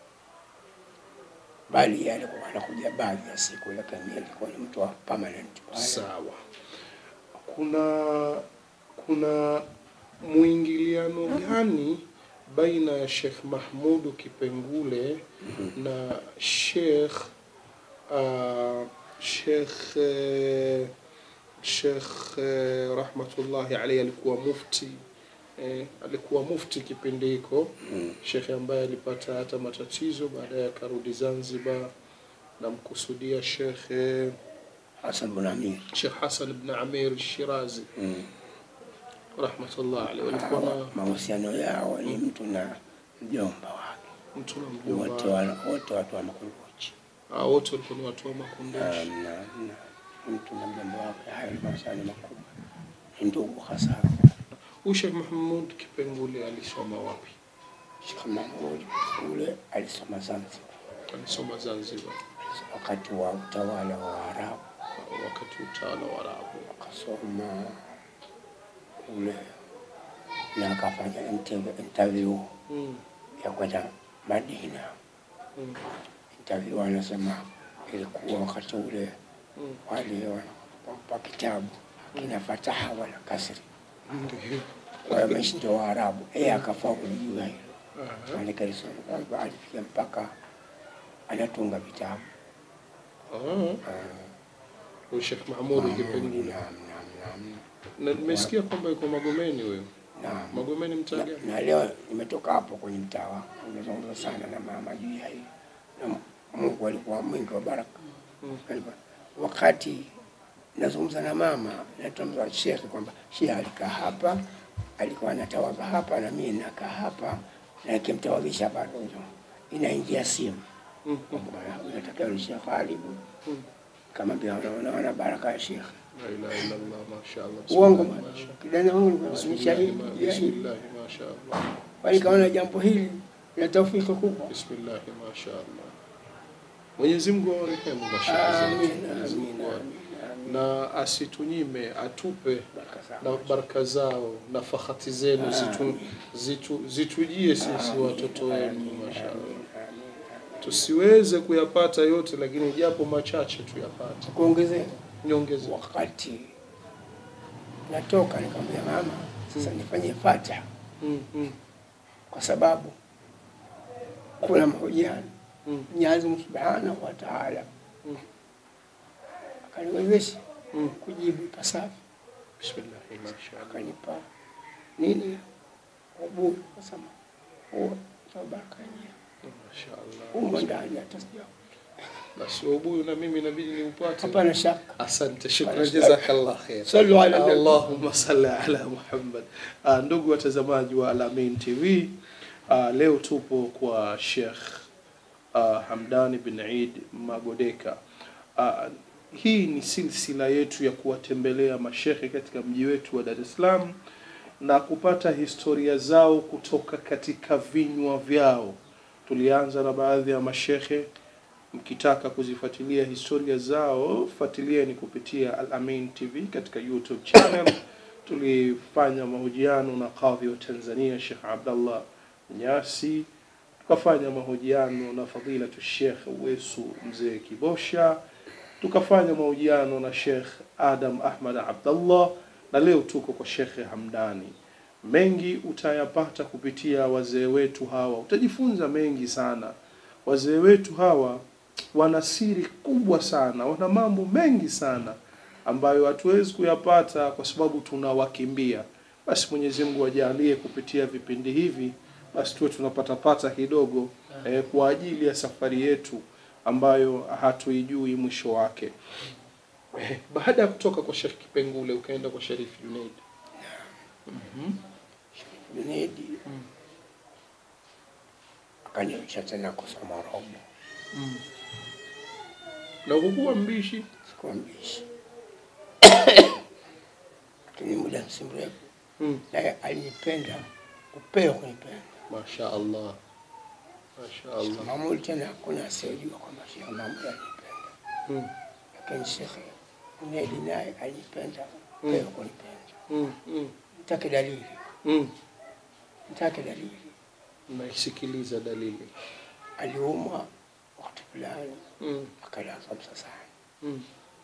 bali yeye alikuwa anakuja baadhi ya siku, lakini yeye alikuwa ni mtu wa permanent pale. Sawa. Kuna kuna mwingiliano gani baina ya Sheikh Mahmudu Kipengule na Sheikh uh, Sheikh eh, Sheikh eh, rahmatullahi alayhi alikuwa mufti eh, alikuwa mufti kipindi hiko Mm. shekhe ambaye alipata hata matatizo baadaye akarudi Zanzibar namkusudia shekhe Hasan bin Amir. Sheikh Hassan ibn Amir Shirazi Mm. rahmatullah alayhi walikuwa Hawa, na mahusiano yao ni mtu na mjomba wake mtu na wote mjomba wana- wote watu wa Makunduchi Ah, wote walikuwa ni watu wa Makunduchi na, na, na mtu na mjomba wake, hayo ni mahusiano makubwa, ni ndugu hasa. huyu Sheikh Mahmud Kipengule alisoma wapi Sheikh Mahmud ule alisoma Zanzibar alisoma Zanzibar wakati wa utawala wa Waarabu, wakati utawala wa Arabu akasoma ule na akafanya interview- interview mm. ya kwenda Madina. mm. Interview anasema ilikuwa wakati ule mm. wale wanampa kitabu kina fataha wala kasri, Ndiyo. wameshinda Waarabu, yeye akafaulu juu ya hilo, Aha. maanake alisoma kwamba alifikia mpaka anatunga vitabu Ah. Huyu Sheikh Mahmud Kipengule Naam, naam, naam, na nimesikia kwamba yuko Magomeni wewe naam. Magomeni mtaa Na, gani na leo nimetoka hapo kwenye mtaa wangu, nimezungumza sana na mama juu ya hili, na Mungu alikuwa mwingi wa baraka. Mm. Alikuwa- Wakati nazungumza na mama, natamza shekhe kwamba shekhe alikaa hapa, alikuwa anatawadha hapa na mimi nakaa hapa, na nikimtawadhisha hapa ndio inaingia simu Mm. kwamba unatakiwa ni Sheikh Alibu, Mm. kama pia unaona baraka ya shekhe. La ilaha illa Allah mashaallah Uongo Bismillah, bwana, masha- kijana wangu ni Bismillah, shahidi ma- juu ya hili. Bismillah mashaallah Kwani kaona jambo hili la taufiki kubwa. Bismillah mashaallah Mwenyezi Mungu awarehemu mashehe Amin, zetu Mwenyezi amin, Mungu awa- amin, amin. na asitunyime atupe Baraka na zao. baraka zao na fahati zenu zitu, zitu, zitujie sisi Amin, watoto wenu amin, mashaallah amin, amin. tusiweze kuyapata yote lakini japo machache tuyapate Kuongezea niongeze wakati natoka nikamwambia mama, sasa nifanye fatiha mm, mm, kwa sababu kuna mahojiano mm, Mwenyezi Mungu Subhanahu wa Ta'ala Mm. akaniwezesha mm. kujibu ipasavyo, Bismillah mashaallah akanipa nini uburi, kasema huo ndio baraka yenyewe mashaallah umo ndani hata sija basi ubuyu na mimi inabidi niupate hapana shaka. asante shukran Hapana. jazakallah khair Sallu ala nabi. Allahumma salli ala Muhammad. Uh, ndugu watazamaji wa Alamin TV, uh, leo tupo kwa Sheikh uh, Hamdani bin Eid Magodeka. Uh, hii ni silsila yetu ya kuwatembelea mashehe katika mji wetu wa Dar es Salaam na kupata historia zao kutoka katika vinywa vyao. Tulianza na baadhi ya mashehe mkitaka kuzifuatilia historia zao fuatilieni kupitia Al Amin TV katika YouTube channel. Tulifanya mahojiano na kadhi wa Tanzania Sheikh Abdallah Nyasi, tukafanya mahojiano na fadilatu Sheikh Wesu Mzee Kibosha, tukafanya mahojiano na Sheikh Adam Ahmad Abdallah, na leo tuko kwa Sheikh Hamdani. Mengi utayapata kupitia wazee wetu hawa, utajifunza mengi sana. Wazee wetu hawa wana siri kubwa sana, wana mambo mengi sana ambayo hatuwezi kuyapata kwa sababu tunawakimbia. Basi Mwenyezi Mungu ajalie kupitia vipindi hivi, basi tuwe tunapatapata kidogo eh, kwa ajili ya safari yetu ambayo hatuijui mwisho wake. Eh, baada ya kutoka kwa Sheikh Kipengule ukaenda kwa Sharif Junaid. Mhm. Junaidi Mm. akaniacha tena kusoma robo, Mm. Na hukuwa mbishi sikuwa mbishi, lakini muda si mrefu mm. naye alinipenda upeo kunipenda. Masha Allah, Masha Allah. Mamuli tena hakuna asiyejua kwamba Sheikh Mamuli alinipenda, Mm. lakini Sheikh Junaidi naye alinipenda Mm. upeo kunipenda. Mm. Mm. Nitake dalili, Mm. nitake dalili. Naisikiliza dalili. Aliumwa wakati fulani Mm. akalazwa Msasani, Mm.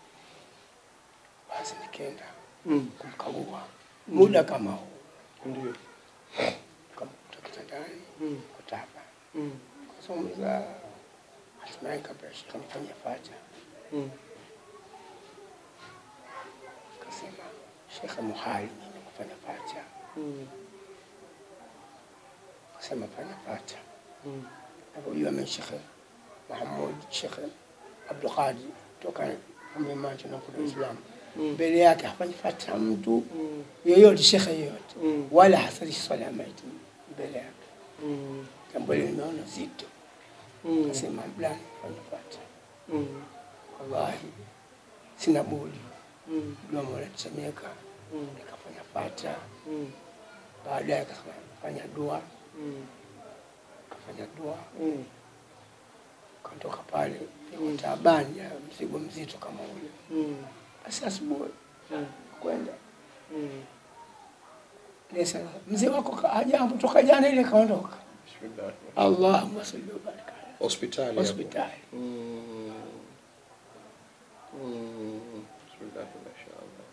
basi nikaenda Mm. kumkagua muda kama huu Ndio. kamkuta kitandani Mm. kutaba Mm. kuzungumza hatimaye kabla shekhe nifanye fatiha Mm. akasema shekhe muhali mimi kufanya fatiha Mm. akasema fanya fatiha Mm. napojua mimi shekhe Muhammad shekhe Abdulqadir toka amemacho na kuna Islam Mm. mbele yake hafanyi fatiha mtu Mm. yoyote shekhe yoyote Mm. wala hasalishi swala ya maiti mbele yake Mm. jambo hili nimeona zito Mm. akasema fulani fanya fatiha Mm. wallahi sina budi Mm. dua mola tusemeka Mm. nikafanya fatiha Mm. baadaye akasema fanya dua Mm. kafanya dua Mm. katoka pale niko taabani ya mzigo mzito kama ule Mm. basi asubuhi Mm. kwenda Mm. Nisa, mzee wako ka- hajambo toka jana ile kaondoka Bismillah. allahumma salli wa barik alayhi. Hospitali. hapo. hospitali Mm. Mm. Bismillah, mashaallah.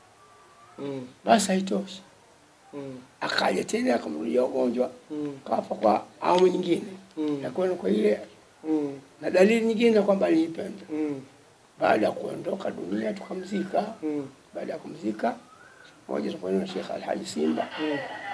Mm. basi haitoshi Mm. akaja tena akamrudia ugonjwa Mm. kafa kwa awamu nyingine Mm. na kwenda kwa ile Mm. na dalili nyingine kwamba aliipenda Mm. baada ya kuondoka dunia tukamzika Mm. baada ya kumzika moja tukaenda na Sheikh Alhaji Simba Mm.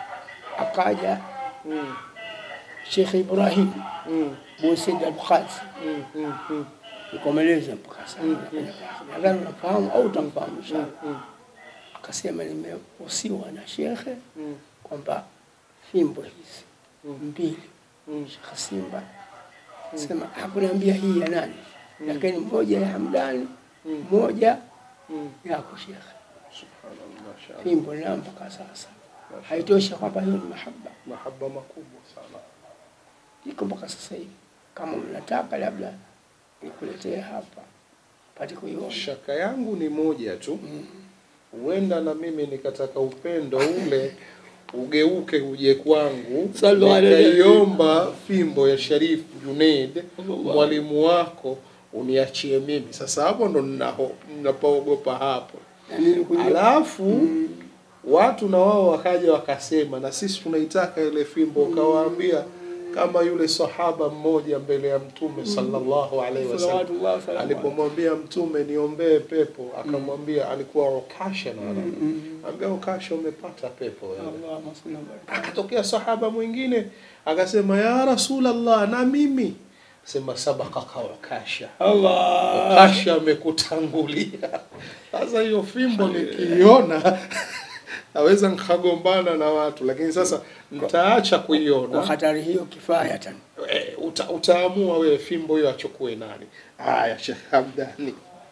akaja Mm. Sheikh Ibrahim Mm. Busaid Al-Qadsi Mm. Mm. Mm. nikomeleza mpaka sasa nafanya kazi. nadhani unafahamu au utamfahamu inshallah Mm. akasema nimehusiwa na shekhe Mm. kwamba fimbo hizi Mm. mbili Mm. Sheikh Simba sema hakuniambia hii ya nani lakini moja ya Hamdani Mm. moja Mm. yako shekhe Subhanallah, mashaallah. fimbo na mpaka sasa Mashaallah. haitoshi kwamba hiyo ni mahaba Mahaba makubwa sana. iko mpaka sasa hivi kama mnataka labda nikuletee hapa pate kuiona Shaka yangu ni moja tu, huenda na mimi nikataka upendo ule ugeuke uje kwangu, Sallu ala nikaiomba fimbo ya Sharif Junaid, mwalimu wako, uniachie mimi. Sasa hapo ndo ninaho- ninapoogopa hapo. na mimi kuja Alafu watu na wao wakaja wakasema, na sisi tunaitaka ile fimbo, ukawaambia kama yule sahaba mmoja mbele ya Mtume sallallahu alaihi wasallam salawatullah salamu alayhi. alipomwambia mtume niombee pepo akamwambia alikuwa ukasha na ambia ukasha umepata pepo wewe Allahumma salli wa barik. akatokea sahaba mwingine akasema ya rasulallah na mimi sema sabakaka ukasha Allah ukasha amekutangulia sasa hiyo fimbo nikiiona naweza nikagombana na watu lakini sasa nitaacha kwa kuiona hatari hiyo kifaya tena Eh, uta, utaamua wewe fimbo hiyo achukue nani. Haya, Sheikh Hamdani,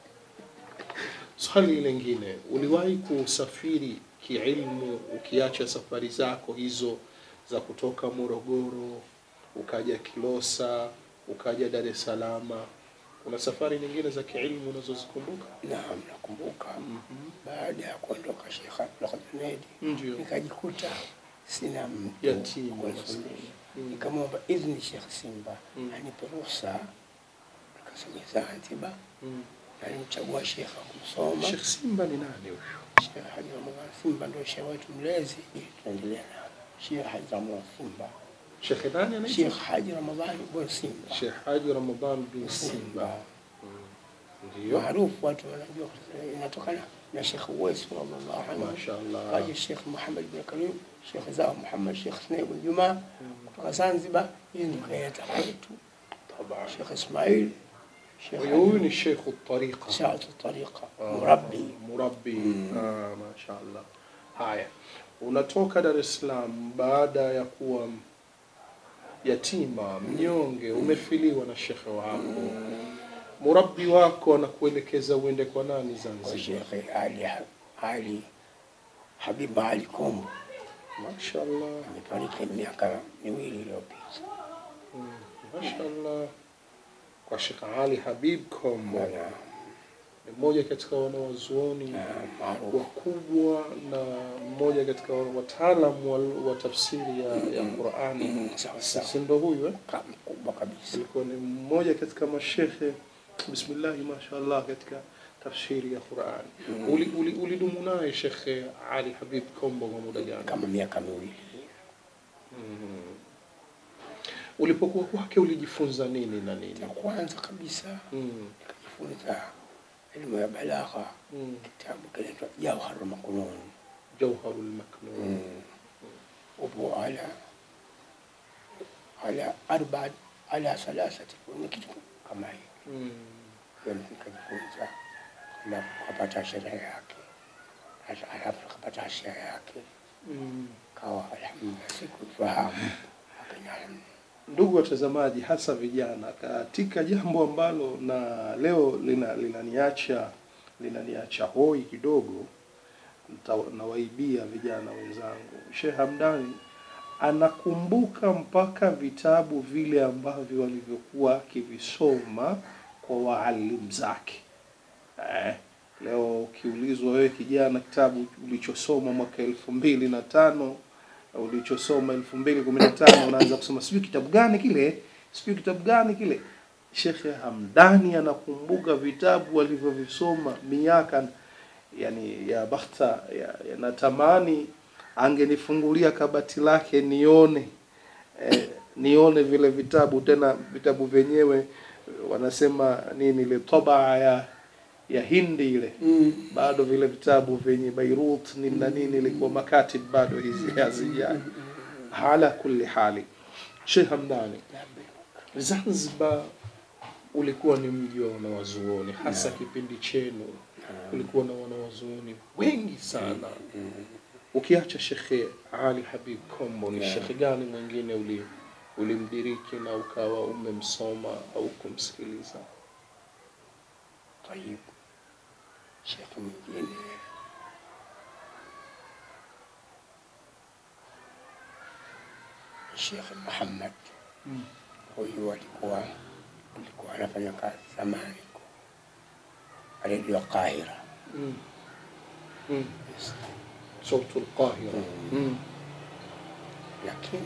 swali lingine, uliwahi kusafiri kiilmu ukiacha safari zako hizo za kutoka Morogoro ukaja Kilosa ukaja Dar es Salaam? Kuna safari nyingine za kiilmu unazozikumbuka? naam nakumbuka baada ya kuondoka Sheikh Abdul Junaidi Ndio. nikajikuta sina mtu Yatima, wa kunisomesha. maskini. nikamwomba idhni Sheikh Simba Mm. anipe ruhusa nikasomea Zanzibar Mm. na nilimchagua Sheikh wa kumsoma Sheikh Simba ni nani huyo? Sheikh Haji Ramadhan Simba ndio sheikh wetu mlezi tunaendelea na Sheikh Haji Ramadhan Simba Sheikh nani anaitwa? Sheikh Haji Ramadhan bin Simba Sheikh Haji Ramadhan bin Simba. Simba Ndio. maarufu watu wanajua inatokana na Sheikh Uwais radhiallahu anhu Mashaallah. kaja Sheikh Muhammad bin Karim Sheikh Zao Muhammad Sheikh Snaib bin Juma kutoka Zanzibar hii ndio kaileta kwetu طبعا Sheikh Ismail Sheikh huyu ni Sheikh Tariqa. Shaat Tariqa Ah, murabbi Murabbi. Ah, mashaallah. Haya. Unatoka Dar es Salaam baada ya kuwa yatima, mnyonge, umefiliwa na shekhe wako. Murabbi wako anakuelekeza uende kwa nani kwa Zanzibar? Sheikh Ali Ali Habib Ali Kombo Mashaallah. amefariki miaka miwili iliyopita. Mm, Mashaallah. Kwa Sheikh Ali Habib Kombo. Na- Ni mmoja katika wanawazuoni na maarufu wakubwa na mmoja katika wataalam wa, wa tafsiri ya, ya Qurani. Mm, sawa sawa. Si ndo huyu eh? Ka- mkubwa kabisa. Alikuwa ni mmoja katika mashekhe bismillahi mashallah katika tafsiri ya Qurani. Uli, uli, ulidumu naye Shekhe Ali Habib Kombo kwa muda gani? kama miaka miwili. Mm. Ulipokuwa kwake ulijifunza nini na nini? cha kwanza kabisa Mm. nikajifunza elimu ya balagha, Mm. kitabu kinaitwa Jawharul Maknun. Jawharul Maknun. Mm. upo ala ala arba ala salasati ni kitu kama hiyo Mm. hiyo nikajifunza alafu kapata sherehe yake Hasa- alafu kapata sherehe yake Mm. kawa alhamdulillah sikufahamu lakini alhamdulillah Ndugu watazamaji, hasa vijana, katika jambo ambalo na leo lina linaniacha linaniacha hoi kidogo, nita- nawaibia vijana wenzangu. Sheikh Hamdani anakumbuka mpaka vitabu vile ambavyo walivyokuwa akivisoma kwa waalimu zake. Eh, leo ukiulizwa wewe kijana, kitabu ulichosoma mwaka elfu mbili na tano ulichosoma elfu mbili kumi na tano unaanza kusoma sijui kitabu gani kile, sijui kitabu gani kile. Shekhe Hamdani anakumbuka vitabu alivyovisoma miaka yani ya bakhta ya, ya natamani angenifungulia kabati lake nione eh, nione vile vitabu tena vitabu vyenyewe eh, wanasema nini ile tabaa ya ya Hindi ile mm. bado vile vitabu vyenye Beirut nini na nini ilikuwa makatib bado hizi hazija ala kulli hali Sheikh Hamdani Zanzibar ulikuwa ni mji wa wanawazuoni hasa kipindi chenu kulikuwa na wanawazuoni wengi sana ukiacha Shekhe Ali Habib Kombo ni Yeah. shekhe gani mwingine uli ulimdiriki na ukawa umemsoma au kumsikiliza طيب shekhe mwingine Sheikh Muhammad Mm. huyu alikuwa alikuwa anafanya kazi zamani kwa redio Qahira mm. mm. Yes. Sautu al-Qahira Mm. mm. lakini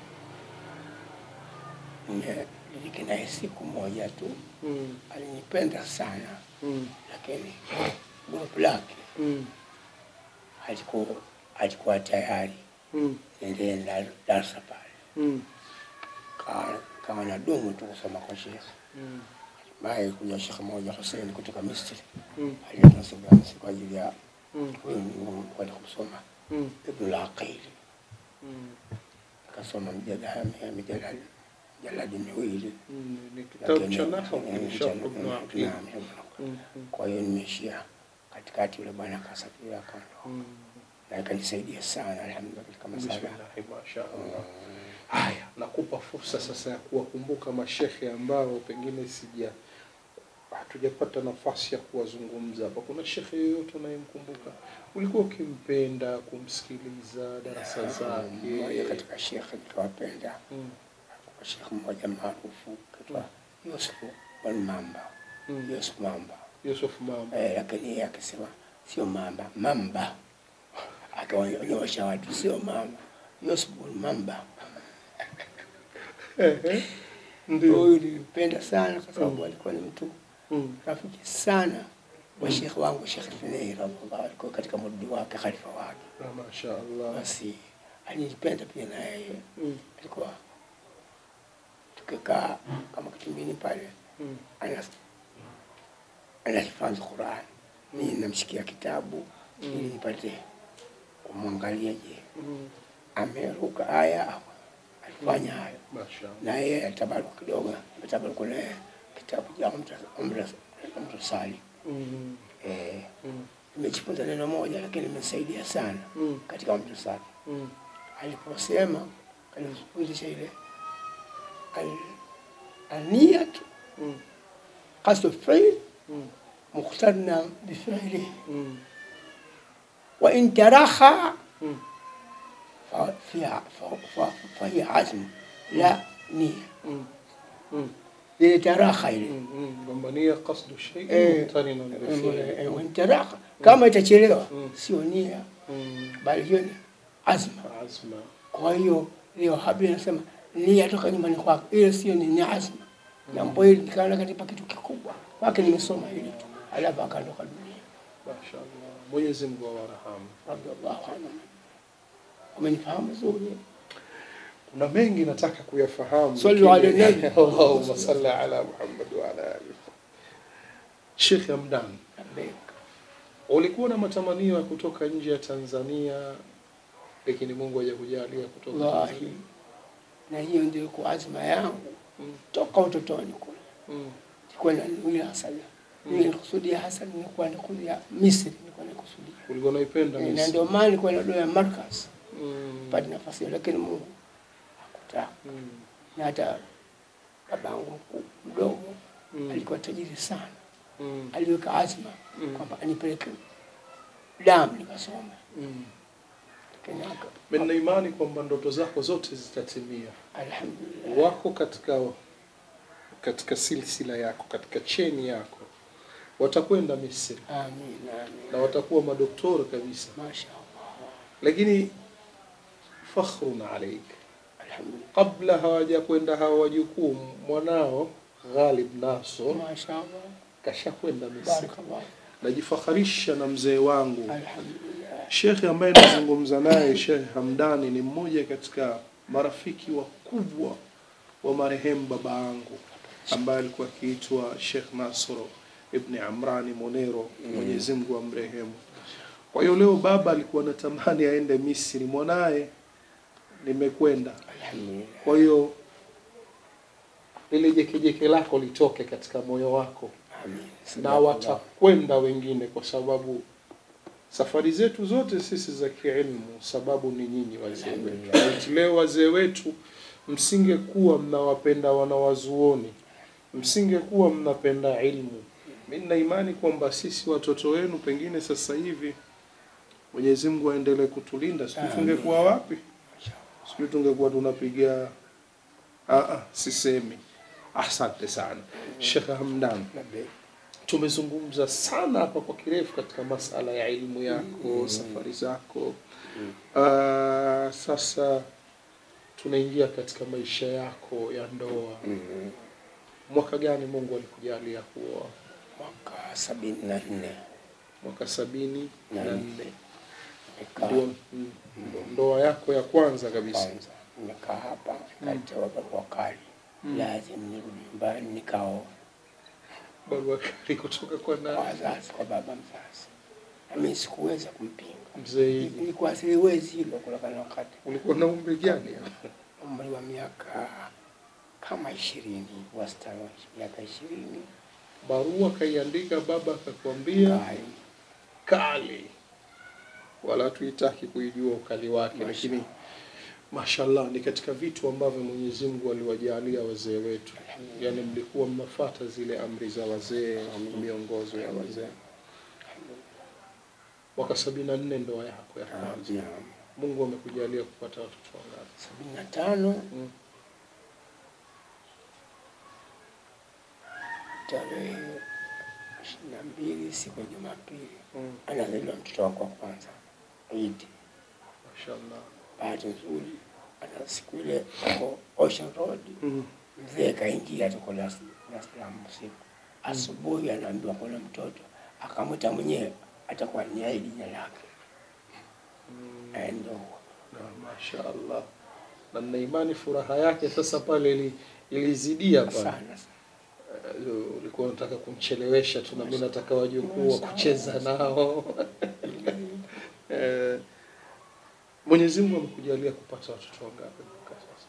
nime- niliki naye siku moja tu mm. alinipenda sana mm. lakini grupu lake mm. alikuwa alikuwa tayari mm. niendelee na darasa pale mm. Kawa- kawa na dumu tu kusoma kwa shekhe mm. baye kuja shekhe moja Hussein kutoka Misri mm. alileta Sibransi kwa ajili ya mm. huyu ni kwenda kusoma mm. Ibnul Aqil mm. akasoma mjadala mijadala jaladi miwili mm. ni kitabu lakini- cha nahwu eh, insha cha- Allah ibn eh, Aqil naam, Ibn Aqil. mm. mm. kwa hiyo nimeishia katikati, yule bwana akasafiri akaondoka, mm. na ikanisaidia sana alhamdulillah, kama sana Bismillahi masha Allah. Haya, nakupa fursa sasa ya kuwakumbuka mashekhe ambao pengine sija hatujapata nafasi ya kuwazungumza hapa. Kuna shekhe yoyote unayemkumbuka ulikuwa ukimpenda kumsikiliza darasa mmoja zake? katika shekhe nikawapenda, Mm, kwa shekhe mmoja maarufu kaitwa Yusufu bin Mamba, mm. Yusuf Mamba Yusuf Mamba. eh, lakini yeye akisema sio Mamba, Mamba akaonyesha watu sio Mamba, Yusuf bin Mamba. Ehe, Ndio. Huyu nilimpenda sana kwa sababu alikuwa ni mtu Mm, rafiki sana wa shekhe wangu Shekhe Finei radhiallahu alikuwa katika murudi wake khalifa wake, na masha Allah. basi alinipenda pia na yeye Mm, alikuwa tukikaa kama kitumbini pale mm, anas- anahifadhi Qur'an, mimi namshikia kitabu ili nipate kumwangalia, je, mm. ameruka aya au alifanya hayo, Masha Allah. na yeye atabaruku kidogo, atabaruku na yeye kitabu cha Umra- Umra- Umra Sali Mm, eh, mm, nimejifunza neno moja, lakini imesaidia sana mm, katika Umra Sali mm. aliposema alifundisha ile al- aniyatu Mm, qasdu fi'l mm, muqtarna bifi'lihi mm, wa in taraha mm. fa- fiha- fa- fa- fahiya azm la niya Mm, mm. ile taraha ile Mm, mm. kwamba nia qasdu shay'in Eh, muqtarinan bi fi'li. Eh, wa in taraha kama itachelewa Mm. sio nia Mm, bali hiyo ni azma azma. kwa hiyo leo habari anasema nia toka nyumbani kwako ile sio ni ni azma jambo hili nikaona katika kitu kikubwa kwake nimesoma hili tu alafu akaondoka dunia Mashaallah. Mwenyezi Mungu awarhamu. radhiallahu anhu umenifahamu vizuri na mengi nataka kuyafahamu Sallu lakini- ala nabi. Allahumma salli ala Muhammad wa ala alihi Sheikh Hamdan Labbaik. ulikuwa na matamanio ya kutoka nje ya Tanzania lakini Mungu hajakujalia kutoka Wallahi. Tanzania na hiyo ndio ilikuwa azma yangu Mm. toka utotoni kule mm. nilikuwa nanuia hasa Mm. nilikusudia hasa nilikuwa nakuja Misri nilikuwa nakusudia ulikuwa unaipenda Eh, na Misri ndio maana nilikuwa nadoa Markaz mm. pale nafasi hiyo, lakini Mungu hakutaka. mm. Na hata babangu mkuu mdogo mm. alikuwa tajiri sana, mm. aliweka azma Mm. kwamba anipeleke damu nikasoma, mm. lakini aka- Mimi nina imani kwamba ndoto zako zote zitatimia alhamdulillah wako katika katika silsila yako katika cheni yako watakwenda Misri amin amin na watakuwa madoktora kabisa masha Allah lakini fakhrun alaik alhamdulillah kabla hawajakwenda hawa wajukuu mwanao Ghalib Naso masha Allah kashakwenda Misri barakallah najifakharisha na mzee wangu alhamdulillah shekhe ambaye nazungumza naye Sheikh Hamdani ni mmoja katika marafiki wakubwa wa marehemu baba yangu ambaye alikuwa akiitwa Sheikh Nasro ibn Amrani Monero, Mwenyezi Mungu amrehemu. Kwa hiyo leo baba alikuwa anatamani aende Misri, mwanaye nimekwenda. alhamdulillah Kwa hiyo lile jekejeke lako litoke katika moyo wako amin na watakwenda wengine, kwa sababu safari zetu zote sisi za kielimu, sababu ni nyinyi wazee wetu. Eti Leo wazee wetu msingekuwa mnawapenda wanawazuoni, msingekuwa mnapenda ilmu, mi nina imani kwamba sisi watoto wenu pengine sasa hivi Mwenyezi Mungu aendelee kutulinda, sijui Amin. tungekuwa wapi, sijui tungekuwa tunapiga ah, ah, sisemi. Asante sana Sheikh Hamdan labbaik tumezungumza sana hapa kwa kirefu katika masala ya elimu yako Mm. safari zako Mm. Ah, sasa tunaingia katika maisha yako ya ndoa Mhm. mwaka gani mungu alikujalia kuoa mwaka sabini na nne mwaka sabini na Naam. nne nikaa ndio mm, ndoa yako ya kwanza kabisa kwanza nikaa hapa nikatewa barua kali Mm. lazim nirudi nyumbani nikaoa barua kali kutoka kwa kwa na wazazi kwa baba mzazi nami sikuweza kumpinga mzee nilikuwa siliwezi hilo kutokana na wakati ulikuwa na umri gani umri wa miaka kama ishirini wastani wa miaka ishirini barua kaiandika baba akakwambia kali kali wala tuitaki kuijua ukali wake lakini mashallah ni katika vitu ambavyo Mwenyezi Mungu aliwajalia wazee wetu yani mlikuwa mnafata zile amri za wazee miongozo ya wazee mwaka sabini na nne ndoa yako ya kwanza Naam. Mungu amekujalia kupata watoto wangapi sabini na tano Mm. tarehe ishirini na mbili siku ya Jumapili Mm. anazaliwa mtoto wako wa kwanza Idi. mashallah Bahati nzuri ana siku ile ko Ocean Road, mm. mzee kaingia tuko Dar es Dar es Salaam usiku, asubuhi anaambiwa kuna mtoto, akamwita mwenyewe atakuwa ni Aidi jina lake, Mm. Eh, ndo na mashallah na nina imani furaha yake sasa pale ili, ilizidia pale sana Eh, ulikuwa unataka kumchelewesha tu na mimi nataka wajukuu wa kucheza nao Eh, Mwenyezi Mungu amekujalia kupata watoto wangapi mpaka sasa?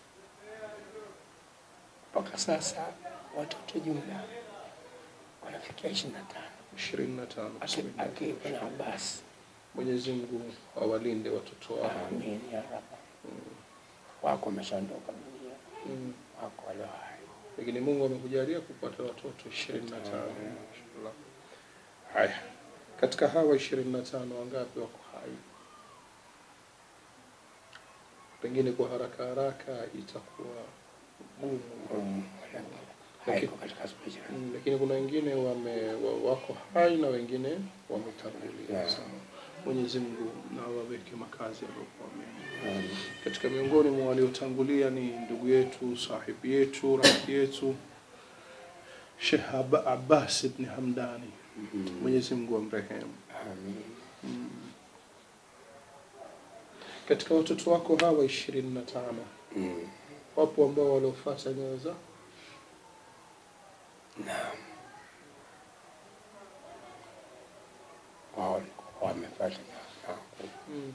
mpaka sasa watoto jumla wanafikia ishirini na tano 25. bismillah. akiwa na Abbas. Mwenyezi Mungu awalinde watoto wao. Amin ya Rabb. Wako wameshaondoka dunia, Mm. wako walio hai. Lakini Mungu amekujalia kupata watoto 25. Inshallah. Haya. Katika hawa 25 wangapi wako hai? Pengine kwa haraka haraka itakuwa gumu. Mm, haiko katika spicha. Mm, lakini kuna wengine wame wa- wako hai na wengine wametangulia. Yeah. Sawa. Mwenyezi Mungu na waweke makazi yaliyokuwa mema. Mm. Katika miongoni mwa waliotangulia ni ndugu yetu, sahibi yetu, rafiki yetu Sheikh Ab- Abbas ibn Hamdani. Mm. Mwenyezi Mungu amrehemu. Amin. Mm. Katika watoto wako hawa ishirini na tano Mm. Wapo ambao waliofuata nyayo zao. Naam. Wao walikuwa wamefuata nyayo zangu, Mm.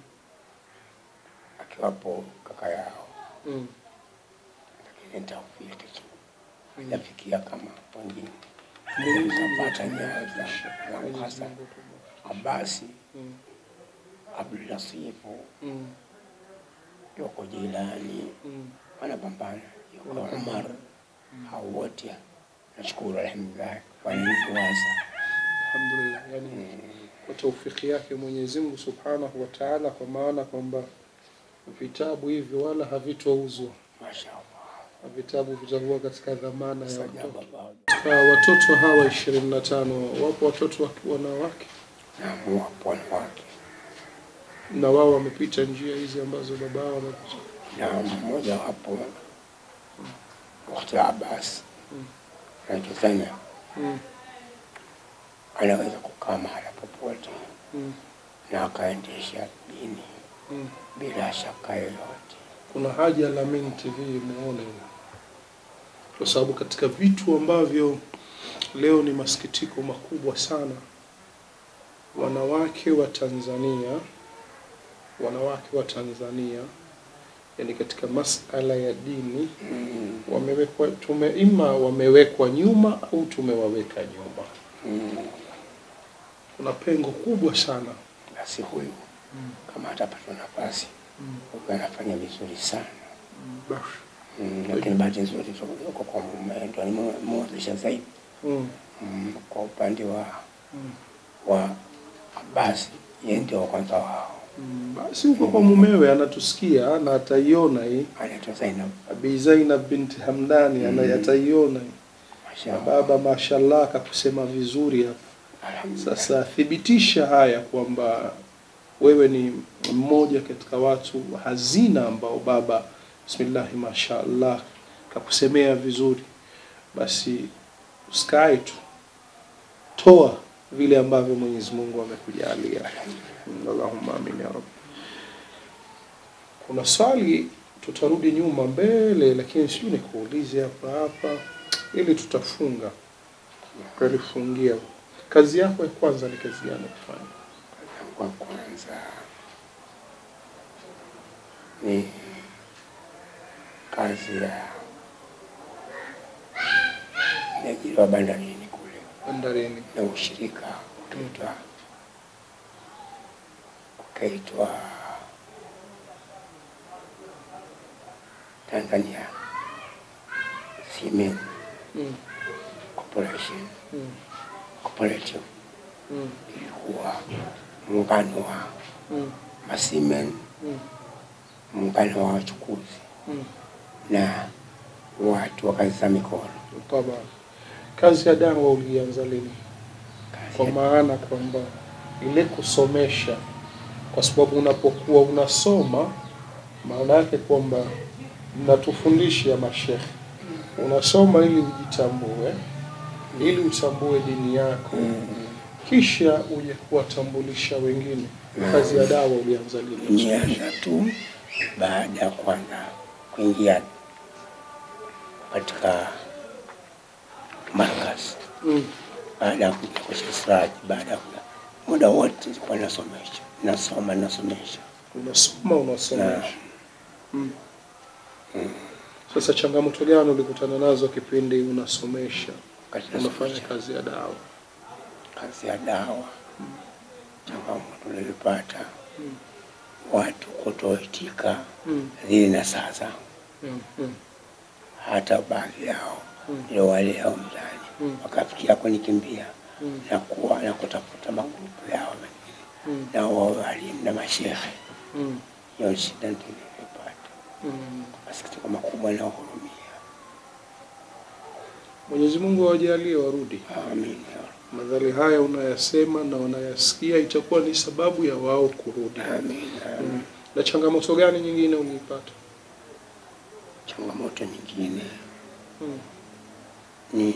akiwapo kaka yao, Mm. lakini taufiki tu Mm. yafikia kama wengine. Mwenyezi Mungu Nikapata nyayo atubariki. za- za Mwenyezi Hasan Mungu atubariki. Abasi, Mm. Abdulasifu, Mm. yuko Jilani, Mm. wanapambana, yuko Wanapambana. Umar, hao wote nashukuru alhamdulillah wananifuasa. Alhamdulillah, yani kwa taufiki yake Mwenyezi Mungu Subhanahu wa Ta'ala, kwa maana kwamba vitabu hivyo wala havitouzwa, Mashaallah. na vitabu vitakuwa katika dhamana ya Sajaba watoto. bado. Kwa watoto hawa ishirini na tano wapo watoto wa wanawake na wapo wanawake na wao wamepita njia hizi ambazo baba wao wamepita. na mmoja wapo wakati Abbas Mm. anachosema Mm. anaweza kukaa mahala popote Mm. na akaendesha dini Mm. bila shaka yoyote. Kuna haja la Amin TV muone, kwa sababu katika vitu ambavyo leo ni masikitiko makubwa sana, wanawake wa Tanzania, wanawake wa Tanzania, yani katika masala ya dini Mm. wamewekwa tume, ima wamewekwa nyuma au tumewaweka nyuma. Mm. Kuna pengo kubwa sana. Basi huyu Mm. kama atapata nafasi Mm. huyu anafanya vizuri sana Basi. mm. Lakini bahati nzuri tu yuko kwa mume ndo nimemwozesha zaidi Mm. mm. Kwa upande wa Mm. wa Abbas yeye ndio wa kwanza wao, Mm. Basi huko kwa mumewe anatusikia na ataiona hii anaitwa Zainab. Abi Zainab binti Hamdani ana Mm. ataiona hii. Na Mashallah. baba mashallah akakusema vizuri hapa. Alhamdulillah. Sasa thibitisha haya kwamba wewe ni mmoja katika watu hazina ambao baba bismillahi mashaallah kakusemea vizuri, basi usikae tu, toa vile ambavyo Mwenyezi Mungu amekujalia. Allahumma amin ya rabbi. Kuna swali tutarudi nyuma mbele, lakini sijui nikuulize hapa hapa ili tutafunga tukalifungia. Kazi yako ya kwanza ni kazi gani kufanya? Kwa kwanza ni kazi ya niajiriwa bandarini kule Bandarini. na ushirika utaitwa ukaitwa Tanzania Cement Mm. Corporation Mm. Cooperative Mm. ilikuwa muungano wa Mm. masimen, Mm. muungano wa wachukuzi Mm. na watu wa kazi za mikono. Taba. Kazi ya dawa ulianza lini? Kwa Kazi maana kwamba ile kusomesha, kwa sababu unapokuwa unasoma, maana yake kwamba mnatufundisha mashekhe, unasoma ili ujitambue, ili utambue dini yako, Mm. kisha uje kuwatambulisha wengine. Kazi ya dawa ulianza lini? nianza tu baada ya kwanza kuingia katika markaz, Mm. baada ya kuja kwa Sheikh Siraj, baada ya kuja muda wote nilikuwa nasomesha, nasoma, nasomesha Unasoma, unasomesha. na Mm. Sasa changamoto gani ulikutana nazo kipindi unasomesha, wakati unafanya nasomesha kazi ya dawa? kazi ya dawa, changamoto nilipata Mm. watu kutoitika Mm. zile na saa zangu, Mm. Mm. hata baadhi yao Mm. ndio wale hao mtaani Mm. wakafikia kunikimbia Mm. na kuwa na kutafuta magrupu yao wengine Mm. na wao walimu na mashehe. Mm. Hiyo shida ndio nilipata, Mm. masikitiko makubwa na hurumia. Mwenyezi Mungu awajalie warudi. Amin ya Rabb. Madhali haya unayasema na wanayasikia, itakuwa ni sababu ya wao kurudi. Amin. amin. Mm. Na changamoto gani nyingine uliipata? Changamoto nyingine Mm. ni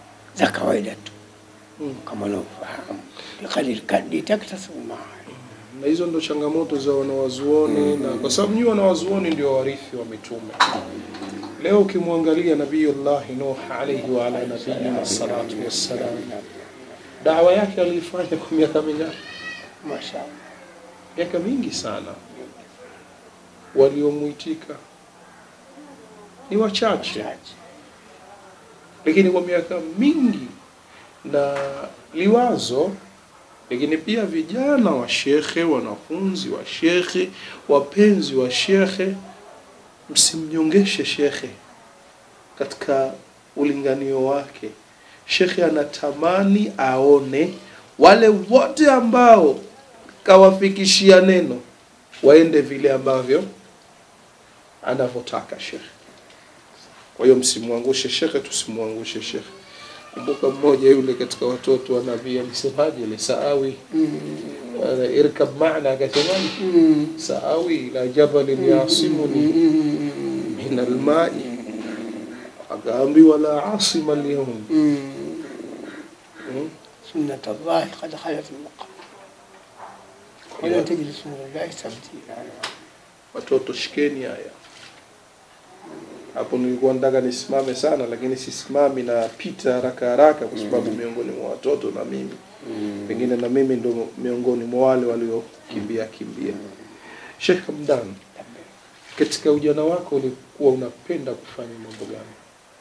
za kawaida tu Mm. kama unavyofahamu, kadiri kadiri taktasema na hizo ndo changamoto za wanawazuoni na kwa sababu nyinyi wanawazuoni ndio warithi wa mitume leo ukimwangalia nabiyullahi nuh alayhi wa ala nabiyina salatu wassalam dawa yake aliifanya kwa miaka mingapi Mashallah. miaka mingi sana waliomwitika ni wachache Chache. lakini kwa miaka mingi na liwazo lakini pia vijana wa shekhe wanafunzi wa shekhe wapenzi wa shekhe msimnyongeshe shekhe katika ulinganio wake shekhe anatamani aone wale wote ambao kawafikishia neno waende vile ambavyo anavyotaka shekhe kwa hiyo msimwangushe shekhe tusimwangushe shekhe kumbuka mmoja yule katika watoto wa nabii alisemaje ile saawi ana irkab maana akasemaje Mm. saawi ila jabalin yasimuni Mm. min almai akaambiwa la asima alyawm Mm. Mm. سنة الله قد خلت من قبل ولا تجد سنة الله تبديلا watoto shikeni haya hapo nilikuwa nataka nisimame sana lakini sisimami napita haraka haraka kwa sababu miongoni mwa watoto na mimi pengine na mimi ndo miongoni mwa wale waliokimbia kimbia Sheikh Hamdan katika ujana wako ulikuwa unapenda kufanya mambo gani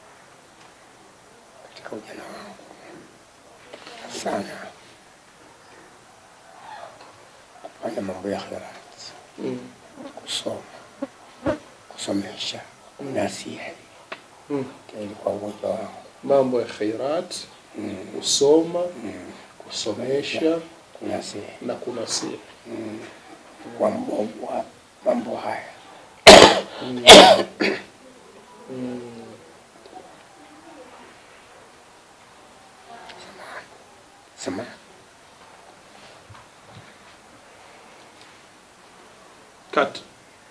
katika ujana wangu sana kufanya mambo ya khirati, mm. kusoma, kusomesha, kunasihi, mm. ndio ilikuwa ugonjwa wangu. mambo ya khairat Mm. kusoma Mm. kusomesha Kunasihi na kunasihi Mm. kwa mbovu wa mambo haya mm. sema cut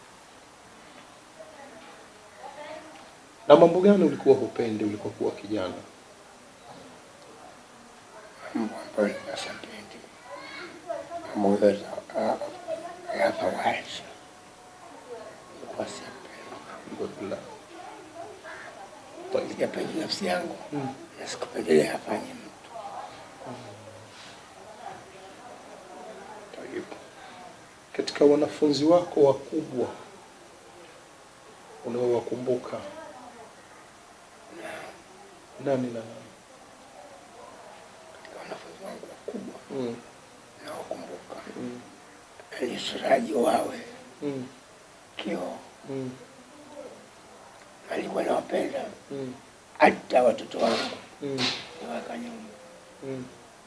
na mambo gani ulikuwa hupendi ulipokuwa kijana mambo ambayo ninasapendi mambo yote ya fawahisha ilikuwa siyapendi, Alhamdulillah. Tayyib. siyapendi nafsi yangu Mm. na sikupendelea afanye mtu. Tayyib. katika wanafunzi wako wakubwa unaowakumbuka nani na nani Katika wanafunzi wangu wakubwa mm. nawakumbuka Mm. ni Siraji Wawe Mm. Kio, Mm. alikuwa nawapenda Mm. hata watoto wangu Mm. niwaka nyuma. Mm.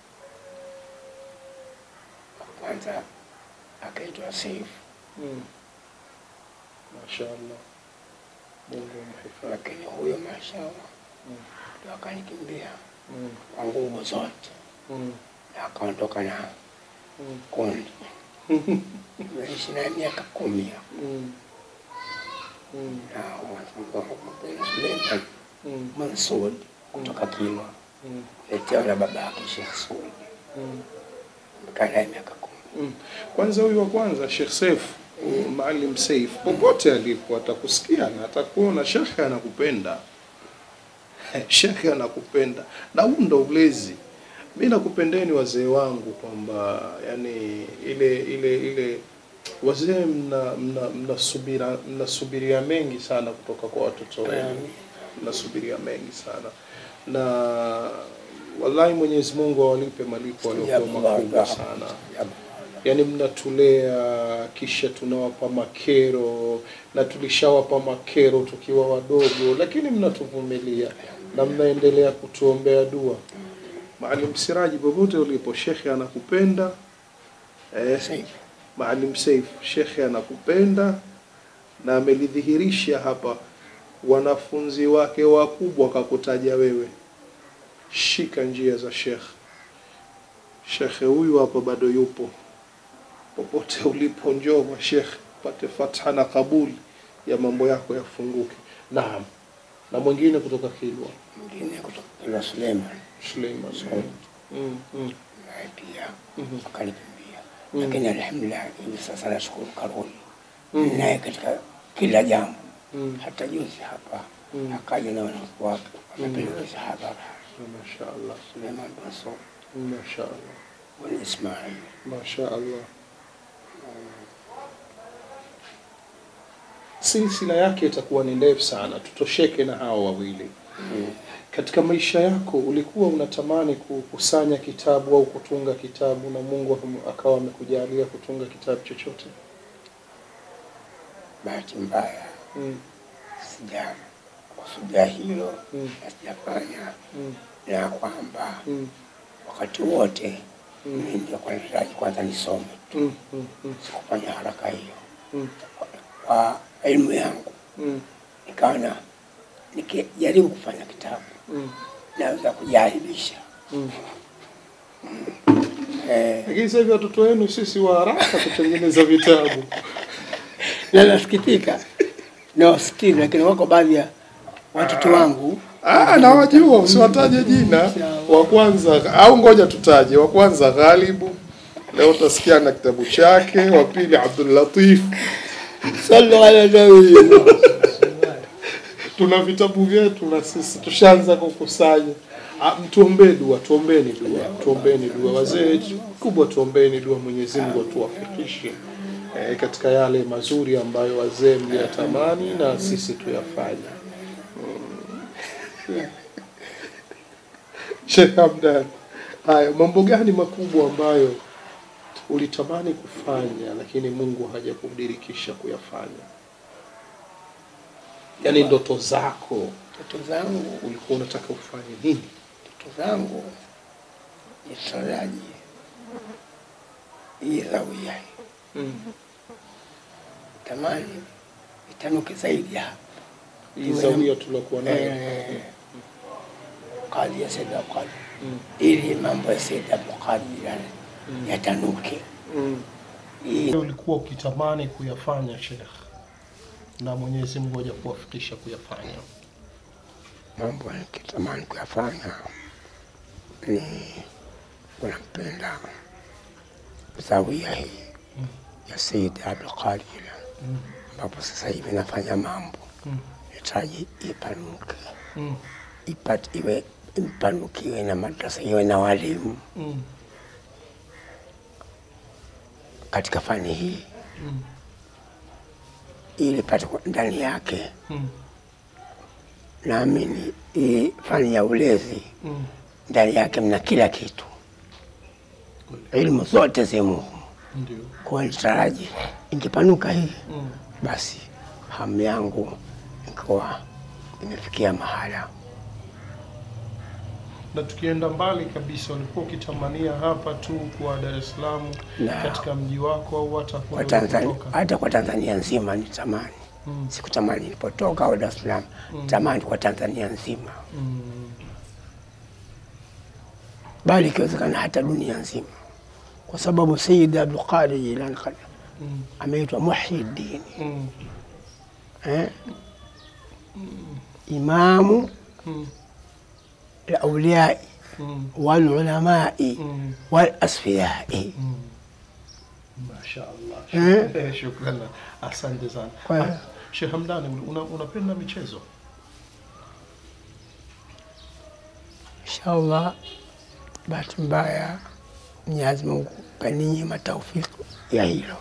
Kwanza akaitwa Seif, Mm. Mashaallah. Mungu amhifadhi. lakini huyo mashallah Mm. ndo akanikimbia Mm. kwa nguvu zote Mm. na akaondoka na Mm. kundi. Nimeishi naye miaka kumi hapo. Mm. Mm. na mwanafunzi wangu mpendwa Suleiman Mm. Mansud kutoka Kilwa, Mm. letewa na baba yake Sheikh Sudi, Mm. nimekaa naye miaka kumi. Mm. Kwanza huyu wa kwanza Sheikh Saif Maalim Saif popote alipo atakusikia na atakuona, shekhe anakupenda, shekhe anakupenda, na huu ndo ulezi. Mi nakupendeni wazee wangu kwamba yani ile ile ile wazee mna mna mnasubira mnasubiria mengi sana kutoka kwa watoto wenu mnasubiria mengi sana na wallahi Mwenyezi Mungu awalipe malipo waliokuwa makubwa sana yaani mnatulea kisha tunawapa makero na tulishawapa makero tukiwa wadogo lakini mnatuvumilia na mnaendelea kutuombea dua Maalim Siraji popote ulipo shekhe anakupenda eh, Saif. Maalim Saif shekhe anakupenda na amelidhihirisha hapa wanafunzi wake wakubwa kakutaja wewe shika njia za shekhe shekhe huyu hapa bado yupo popote ulipo njoo kwa shekhe pate fatha na kabuli ya mambo yako yafunguke naam na mwingine kutoka Kilwa Mwingine kutoka Kilwa Suleiman Suleiman Saud, mm, mm, naye pia mhm, akanikimbia. lakini alhamdulillah hivi sasa nashukuru karuni Mm. naye katika kila jambo Mm. hata juzi hapa Mm. akaja na wanafunzi wake wamepeleka hadhara Mashaallah. Suleiman bin Saud Mashaallah. bin Ismail Mashaallah. Silsila yake itakuwa ni ndefu sana, tutosheke na hawa wawili. Katika maisha yako ulikuwa unatamani kukusanya kitabu au kutunga kitabu na Mungu akum- akawa amekujalia kutunga kitabu chochote? bahati mbaya Mm. sija kusudia hilo Mm. na sijafanya Mm. na kwamba Mm. wakati wote Mm. mimi ndio kwa nitaraji kwanza nisome Mm. Mm. Mm. sikufanya haraka hiyo Mm. kwa elimu yangu Mm. nikaona nikijaribu kufanya kitabu Mm. naweza kujaribisha Mm. eh, Lakini sasa hivi watoto wenu sisi wa haraka kutengeneza vitabu. na nasikitika nawasikiza, lakini wako baadhi ya watoto wangu Ah, nawajua, usiwataje jina. Wa kwanza au ngoja tutaje. Wa kwanza Ghalibu, leo utasikia na kitabu chake. Wa pili Abdul Latif. sallu ala nabii Tuna vitabu vyetu na sisi tushaanza kukusanya. Ah, Mtuombee dua, tuombeni dua, tuombeni dua. Wazee kubwa, tuombeni dua, Mwenyezi Mungu atuwafikishe eh, katika yale mazuri ambayo wazee mliyatamani na sisi tuyafanye. Mm. Sheikh Hamdan, haya mambo gani makubwa ambayo ulitamani kufanya lakini Mungu hajakudirikisha kuyafanya? Yaani ndoto zako Watoto zangu ulikuwa unataka ufanye nini? watoto zangu nitaraji hii zawia Mm. tamani itanuke zaidi hapa Hii zawia tuliokuwa nayo. Eh, kadi ya Said Abdulqadir Mm. ili mambo ya Said Abdulqadir yale yatanuke. Mm. Hii Ulikuwa ukitamani kuyafanya Sheikh, na Mwenyezi Mungu hajakuwafikisha kuyafanya. mambo nikitamani kuyafanya ni kunampenda zawia hii ya Said Abdulqadir Mm. ambapo sasa hivi nafanya mambo Mm. nahitaji ipanuke, Mm. ipate iwe ipanuke, iwe na madrasa, iwe na walimu Mm. katika fani hii, Mm. ili pate kwa- ndani yake Mm. naamini hii fani ya ulezi Mm. ndani yake mna kila kitu, ilmu zote zimo humu. Ndio. Kwa nitaraji ingepanuka hii, Mm. basi hamu yangu ikawa imefikia mahala. Na tukienda mbali kabisa, ulikuwa ukitamania hapa tu kwa Dar es Salaam Na. katika mji wako au hata Kwa kule Tanzania, ulikotoka? hata kwa Tanzania nzima ni tamani, Mm. sikutamani nilipotoka au Dar es Salaam, tamani kwa Tanzania nzima, Mm. bali ikiwezekana hata dunia nzima, kwa sababu Sayyid Abdul Qadir Jilani Mm. ameitwa Muhyiddin Mm. eh? imamu Mm. lauliyai Mm. walulamai Mm. walasfiyai. Mm. Mashaallah. Eh? Eh, Shukran. Asante sana. Kwa- Ah, Sheikh Hamdani, una, unapenda michezo? Inshallah, bahati mbaya Mwenyezi Mungu kaninyima taufiki ya hilo.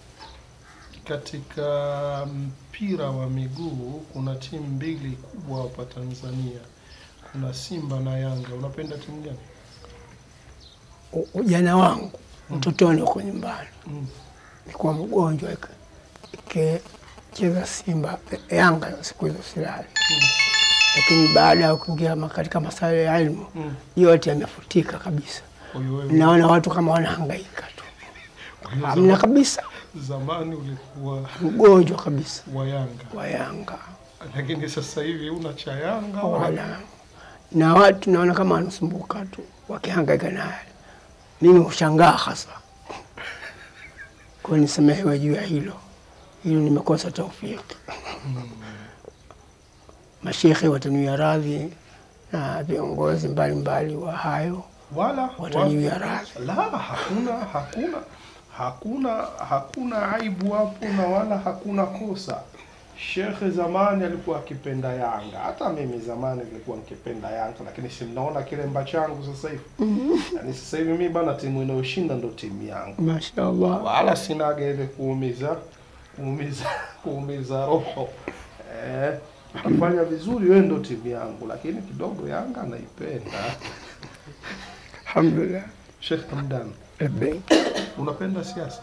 Katika mpira wa miguu kuna timu mbili kubwa hapa Tanzania, kuna Simba na Yanga. Unapenda timu gani? U- Ujana wangu utotoni huko nyumbani Mm. nilikuwa mgonjwa ike- ikicheza Simba Yanga siku hizo silali, lakini baada ya kuingia ma- katika masuala ya elimu Mm. yote yamefutika kabisa. Kwa hiyo wewe Naona watu kama wanahangaika tu, kwa hiyo hamna zama- kabisa, zamani ulikuwa mgonjwa kabisa wa Yanga, wa Yanga lakini sasa hivi una cha Yanga wala wala na watu naona kama wanasumbuka tu wakihangaika naye. Mimi hushangaa hasa kwa nisamehewe juu ya hilo hilo, nimekosa taufiki. Mashekhe wataniwia radhi na viongozi mbalimbali wa hayo wala wataniwia radhi. La, hakuna hakuna hakuna hakuna aibu hapo na wala hakuna kosa. Shekhe zamani alikuwa akipenda Yanga, hata mimi zamani nilikuwa nikipenda Yanga, lakini si mnaona kilemba changu sasa hivi. Yaani sasa hivi mimi bana, timu inayoshinda ndo timu yangu, Mashaallah. wala sinaga ile kuumiza kuumiza kuumiza roho eh, ukifanya vizuri wewe ndo timu yangu, lakini kidogo Yanga naipenda. Alhamdulillah. Sheikh Hamdan, Labbaik. unapenda siasa?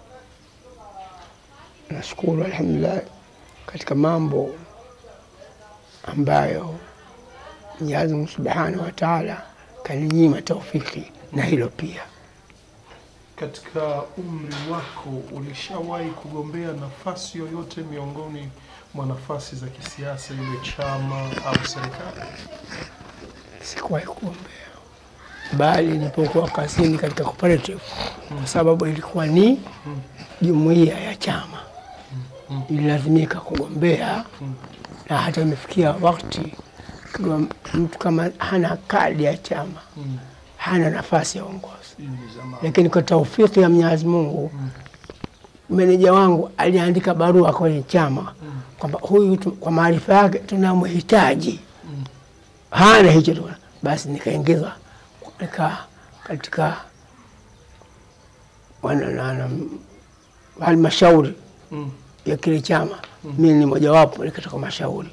Nashukuru alhamdulillah, katika mambo ambayo Mwenyezi Mungu Subhanahu wa Ta'ala kaninyima taufiki na hilo pia. Katika umri wako ulishawahi kugombea nafasi yoyote miongoni mwa nafasi za kisiasa, iwe chama au serikali? Sikuwahi kuombea, bali nilipokuwa kazini katika cooperative, kwa sababu ilikuwa ni jumuiya ya chama, ililazimika kugombea na hata imefikia wakati kiwa mtu kama hana kadi ya chama Mm. hana nafasi ya uongozi. Hii ni zamani. lakini kwa taufiki ya Mwenyezi Mungu meneja wangu aliandika barua kwenye chama kwamba huyu tu, kwa maarifa yake tunamhitaji, hana hicho tu, basi nikaingizwa nika katika wana- na- na- halmashauri Mm. ya kile chama. Mimi ni mojawapo katika mashauri.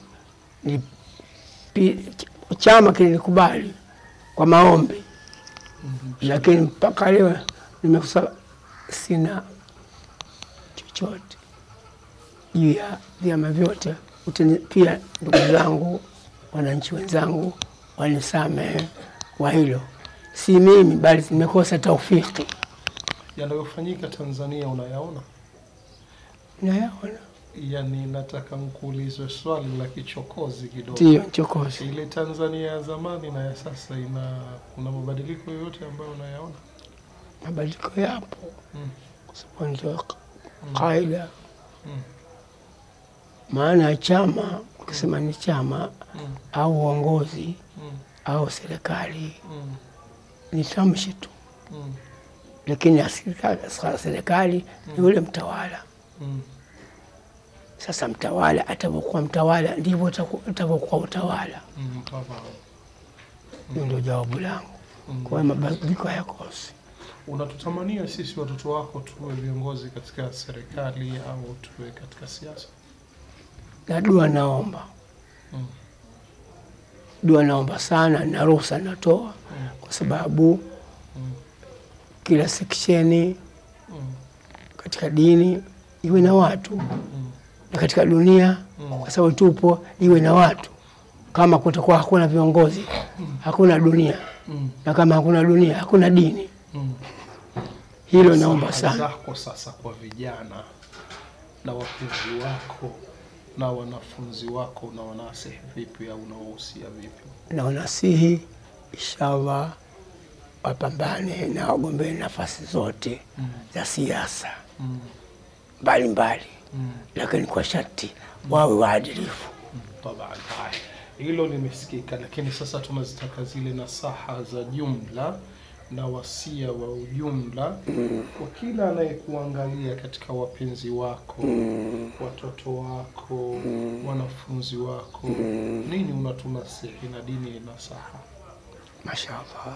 Nilipi- Chama kilinikubali kwa maombi lakini mpaka leo nimekusa sina chochote juu ya vyama vyote. Utani- Pia ndugu zangu, wananchi wenzangu wanisamehe kwa hilo, si mimi bali nimekosa taufiki. Yanayofanyika Tanzania unayaona? Nayaona Yani nataka nkuulize swali la kichokozi kidogo. ndiyo chokozi. Ile Tanzania ya zamani na ya sasa ina kuna mabadiliko yoyote ambayo unayaona? Mabadiliko yapo Mm. kwa sababu ndio kaida. Mm. Maana ya chama, ukisema ni chama Mm. au uongozi Mm. au serikali Mm. ni tamshi tu, Mm. lakini ya serikali- sa- serikali ni yule mtawala. Mm. Sasa mtawala atavyokuwa mtawala ndivyo utaku- utavyokuwa utawala. Mm. Baba. Hiyo ndio jawabu langu. Mm. Kwa hiyo mabadiliko hayakosi. Unatutamania sisi watoto wako tuwe viongozi katika serikali au tuwe katika siasa? Na dua naomba, Mm. dua naomba sana, na ruhusa natoa, kwa sababu Mm. kila seksheni Mm. katika dini iwe na watu Mm. na katika dunia Mm. kwa sababu tupo, iwe na watu. Kama kutakuwa hakuna viongozi, hakuna dunia, Mm. na kama hakuna dunia, hakuna dini. Mm. Hilo naomba Nasaha sana. zako sasa kwa vijana na wapenzi wako na wanafunzi wako na wanasihi vipi au unawahusia vipi? na wanasihi inshallah wapambane na wagombee nafasi zote Mm. za siasa Mm. mbalimbali, Mm. lakini kwa sharti wawe waadilifu. Taban, haya hilo limesikika, lakini sasa tunazitaka zile nasaha za jumla na wasia wa ujumla kwa kila anayekuangalia katika wapenzi wako, watoto wako, wanafunzi wako, nini unatunasihi na dini ni nasaha? Mashallah.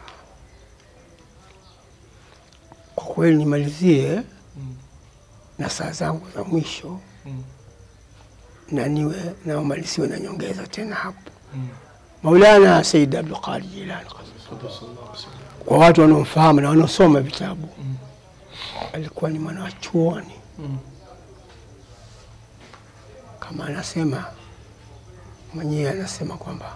Kwa kweli nimalizie Mm. na saa zangu za mwisho Mm. na niwe naomaliziwe na nyongeza tena hapo. Mm. Maulana Said Abdul Qadir Jilani, Sallallahu alaihi wasallam. kwa watu wanaomfahamu na wanaosoma vitabu, Mm. alikuwa ni mwana wa chuoni Mm. kama anasema mwenyewe, anasema kwamba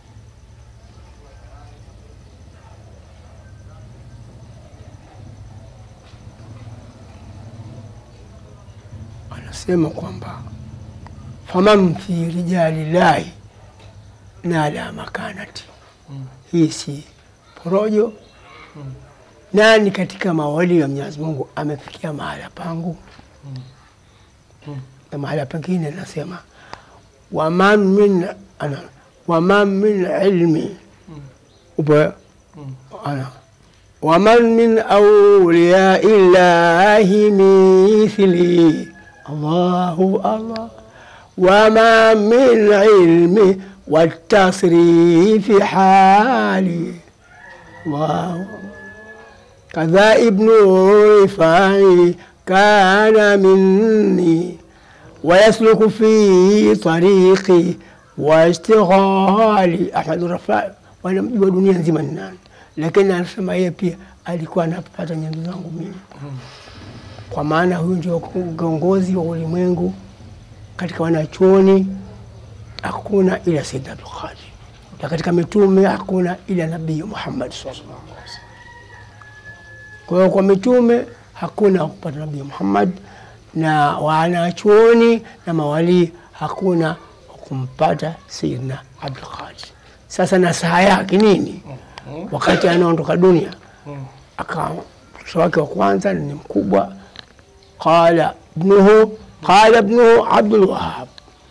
anasema kwamba faman fi rijali llahi nala makanati, Mm. hii si porojo. Mm. Nani katika mawali ya Mwenyezi Mungu amefikia mahala pangu? Mm. Mm. na mahala pengine nasema waman min ana waman min ilmi Mm. upo Mm. ana ومن من أولياء الله مثلي الله الله وما من علم والتصريف حالي الله كذا ابن رفاعي كان مني ويسلك في طريقي واشتغالي أحمد الرفاعي wanamjua dunia nzima ni nani, lakini anasema yeye pia alikuwa anapata nyenzo zangu mimi, kwa maana huyu ndio kiongozi wa ulimwengu katika wanachuoni, hakuna ila Sayyid Abdul Qadir, na katika mitume hakuna ila Nabii Muhammad sallallahu alaihi wasallam. Kwa hiyo kwa mitume hakuna kupata Nabii Muhammad, na wanachuoni na mawalii hakuna kumpata Sayyidina Abdul Qadir. Sasa nasaha yake nini? Wakati anaondoka dunia, aka mtoto wake wa kwanza ni mkubwa, qala ibnuhu qala ibnuhu Abdul Wahab,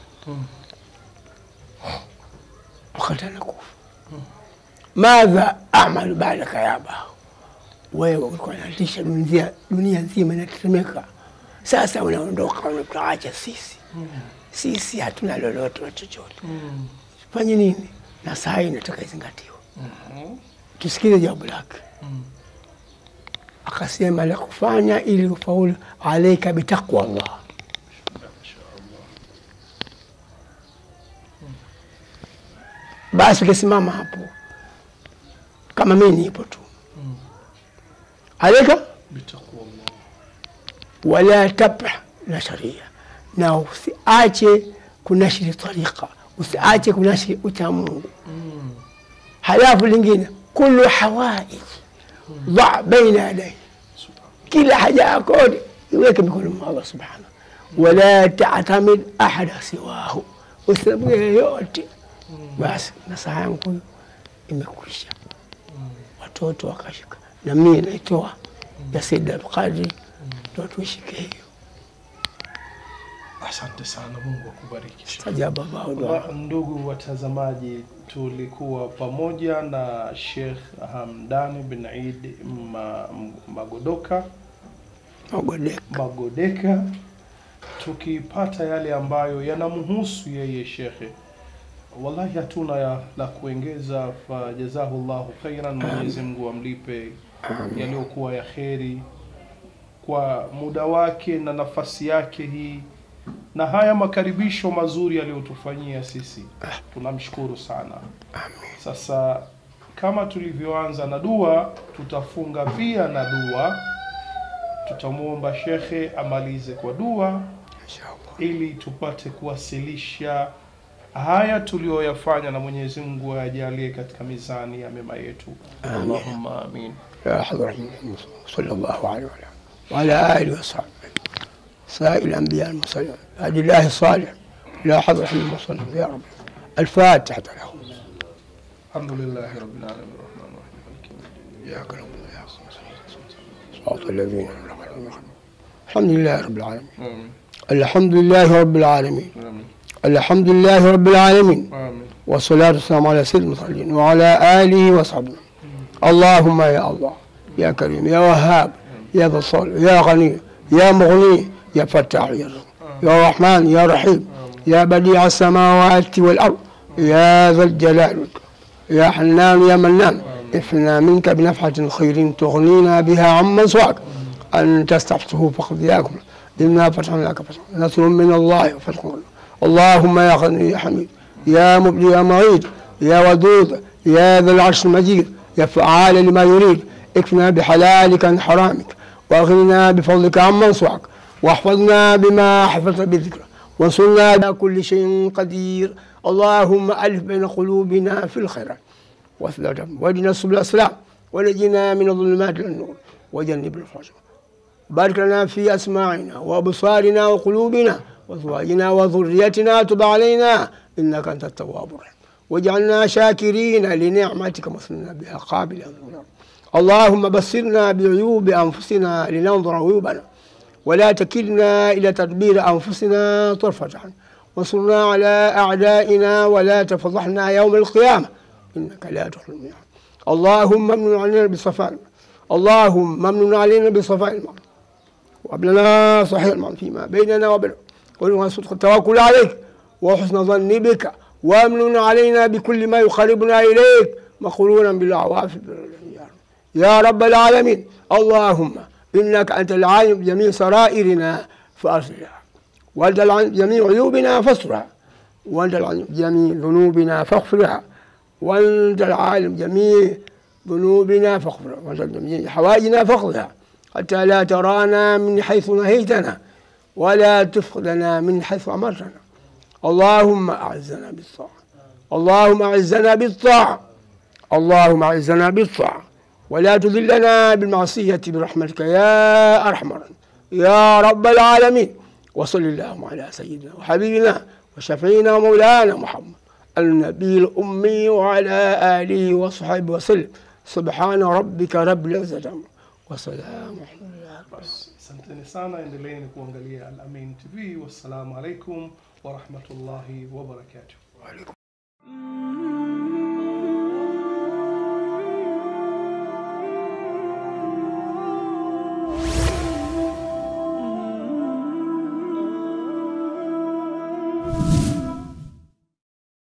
wakati anakufa, madha amalu baadaka ya aba, wewe ulikuwa unatisha dunia, dunia nzima inatetemeka, sasa unaondoka, unatuacha sisi, sisi hatuna lolote na chochote, fanye nini? na saa hii inataka izingatiwa. Tusikize jawabu lake. Akasema la kufanya ili ufaulu, alaika bitaqwa Allah, basi ukisimama hapo kama mimi nipo tu, alaika wala tabah na sharia, na usiache kunashiri tariqa usiache kunashiri ucha Mungu. Halafu lingine kullu hawaij dha baina yadai, kila haja yako iweke mikono mwa Allah subhanahu, wala tatamid ahada siwahu, usiabuye yeyote. Basi nasaha yangu imekwisha. Watoto wakashika, na mimi naitoa ya Sayyid Abdulqadir, ndo tuishike hiyo. Asante sana, Mungu akubariki. Sajaba bado Wa- Ndugu watazamaji, tulikuwa pamoja na Sheikh Hamdani bin Eid Ma- Magodoka magodeka Magodeka, tukipata yale ambayo yanamhusu yeye shekhe. Wallahi hatuna ya, la kuongeza, fa jazahullahu khairan, Mwenyezi Mungu amlipe yaliyokuwa ya kheri kwa muda wake na nafasi yake hii na haya makaribisho mazuri aliyotufanyia sisi, tunamshukuru sana. Sasa kama tulivyoanza na dua, tutafunga pia na dua. Tutamwomba shekhe amalize kwa dua inshallah. ili tupate kuwasilisha haya tuliyoyafanya, na Mwenyezi Mungu ajalie katika mizani ya mema yetu. Allahumma amin. يا حضرة محمد صلى الله عليه وسلم وعلى آله وصحبه سائر الأنبياء المرسلين هدي الله الصالح لا حضرة محمد صلى الله عليه وسلم يا رب الفاتحة له Alhamdulillahi rabbil alamin rahman rahim maliki yawmiddin. إياك نعبد وإياك نستعين صراط الذين أنعمت عليهم الحمد لله رب العالمين Amin. الحمد لله رب العالمين Amin. الحمد لله رب العالمين Amin. والصلاة والسلام على سيد المرسلين وعلى آله وصحبه اللهم يا الله يا كريم يا وهاب يا ذا الصالح يا غني يا مغني يا فتاح يا رزق يا رحمن يا رحيم يا بديع السماوات والأرض يا ذا الجلال والإكرام. يا حنان يا منان افنا منك بنفحة خير تغنينا بها عمن سواك أن تستفتحه فقد ياكم إنا فتحنا لك فتحا نصر من الله وفتح قريب. اللهم يا غني يا حميد يا مبدي يا معيد يا ودود يا ذا العرش المجيد يا فعال لما يريد اكفنا بحلالك عن حرامك واغننا بفضلك عمن سواك واحفظنا بما حفظت بذكرك وانصرنا على كل شيء قدير اللهم ألف بين قلوبنا في الخيرات واثبت واهدنا سبل السلام ونجنا من الظلمات الى النور وجنب الفحش بارك لنا في أسماعنا وأبصارنا وقلوبنا وأزواجنا وذريتنا تب علينا إنك أنت التواب الرحيم واجعلنا شاكرين لنعمتك مثلنا بها قابلا اللهم بصرنا بعيوب أنفسنا لننظر عيوبنا ولا تكلنا إلى تدبير أنفسنا طرفة عين وانصرنا على أعدائنا ولا تفضحنا يوم القيامة إنك لا تخلو الميعاد اللهم امن علينا بصفائك اللهم ممنون علينا بصفاء المعنى وهب لنا صحيح المعنى فيما بيننا وبينك ولنا صدق التوكل عليك وحسن ظن بك وامن علينا بكل ما يقربنا اليك مقرونا بالعواف يا رب العالمين اللهم انك انت العالم بجميع سرائرنا فاصلها وانت العالم بجميع عيوبنا فاسترها وانت العالم بجميع ذنوبنا فاغفرها وانت العالم بجميع ذنوبنا فاغفرها وانت بجميع حوائجنا فاقضها حتى لا ترانا من حيث نهيتنا ولا تفقدنا من حيث امرتنا اللهم اعزنا بالطاعه اللهم اعزنا بالطاعه اللهم اعزنا بالطاعه ولا تذلنا بالمعصيه برحمتك يا ارحم الراحمين يا رب العالمين وصل اللهم على سيدنا وحبيبنا وشفينا ومولانا محمد النبي الامي وعلى اله وصحبه وسلم سبحان ربك رب العزه عما وسلام الحمد لله رب العالمين. Asanteni sana, endeleeni kuangalia Al Amin TV. Wassalamu alaikum warahmatullahi wabarakatuh.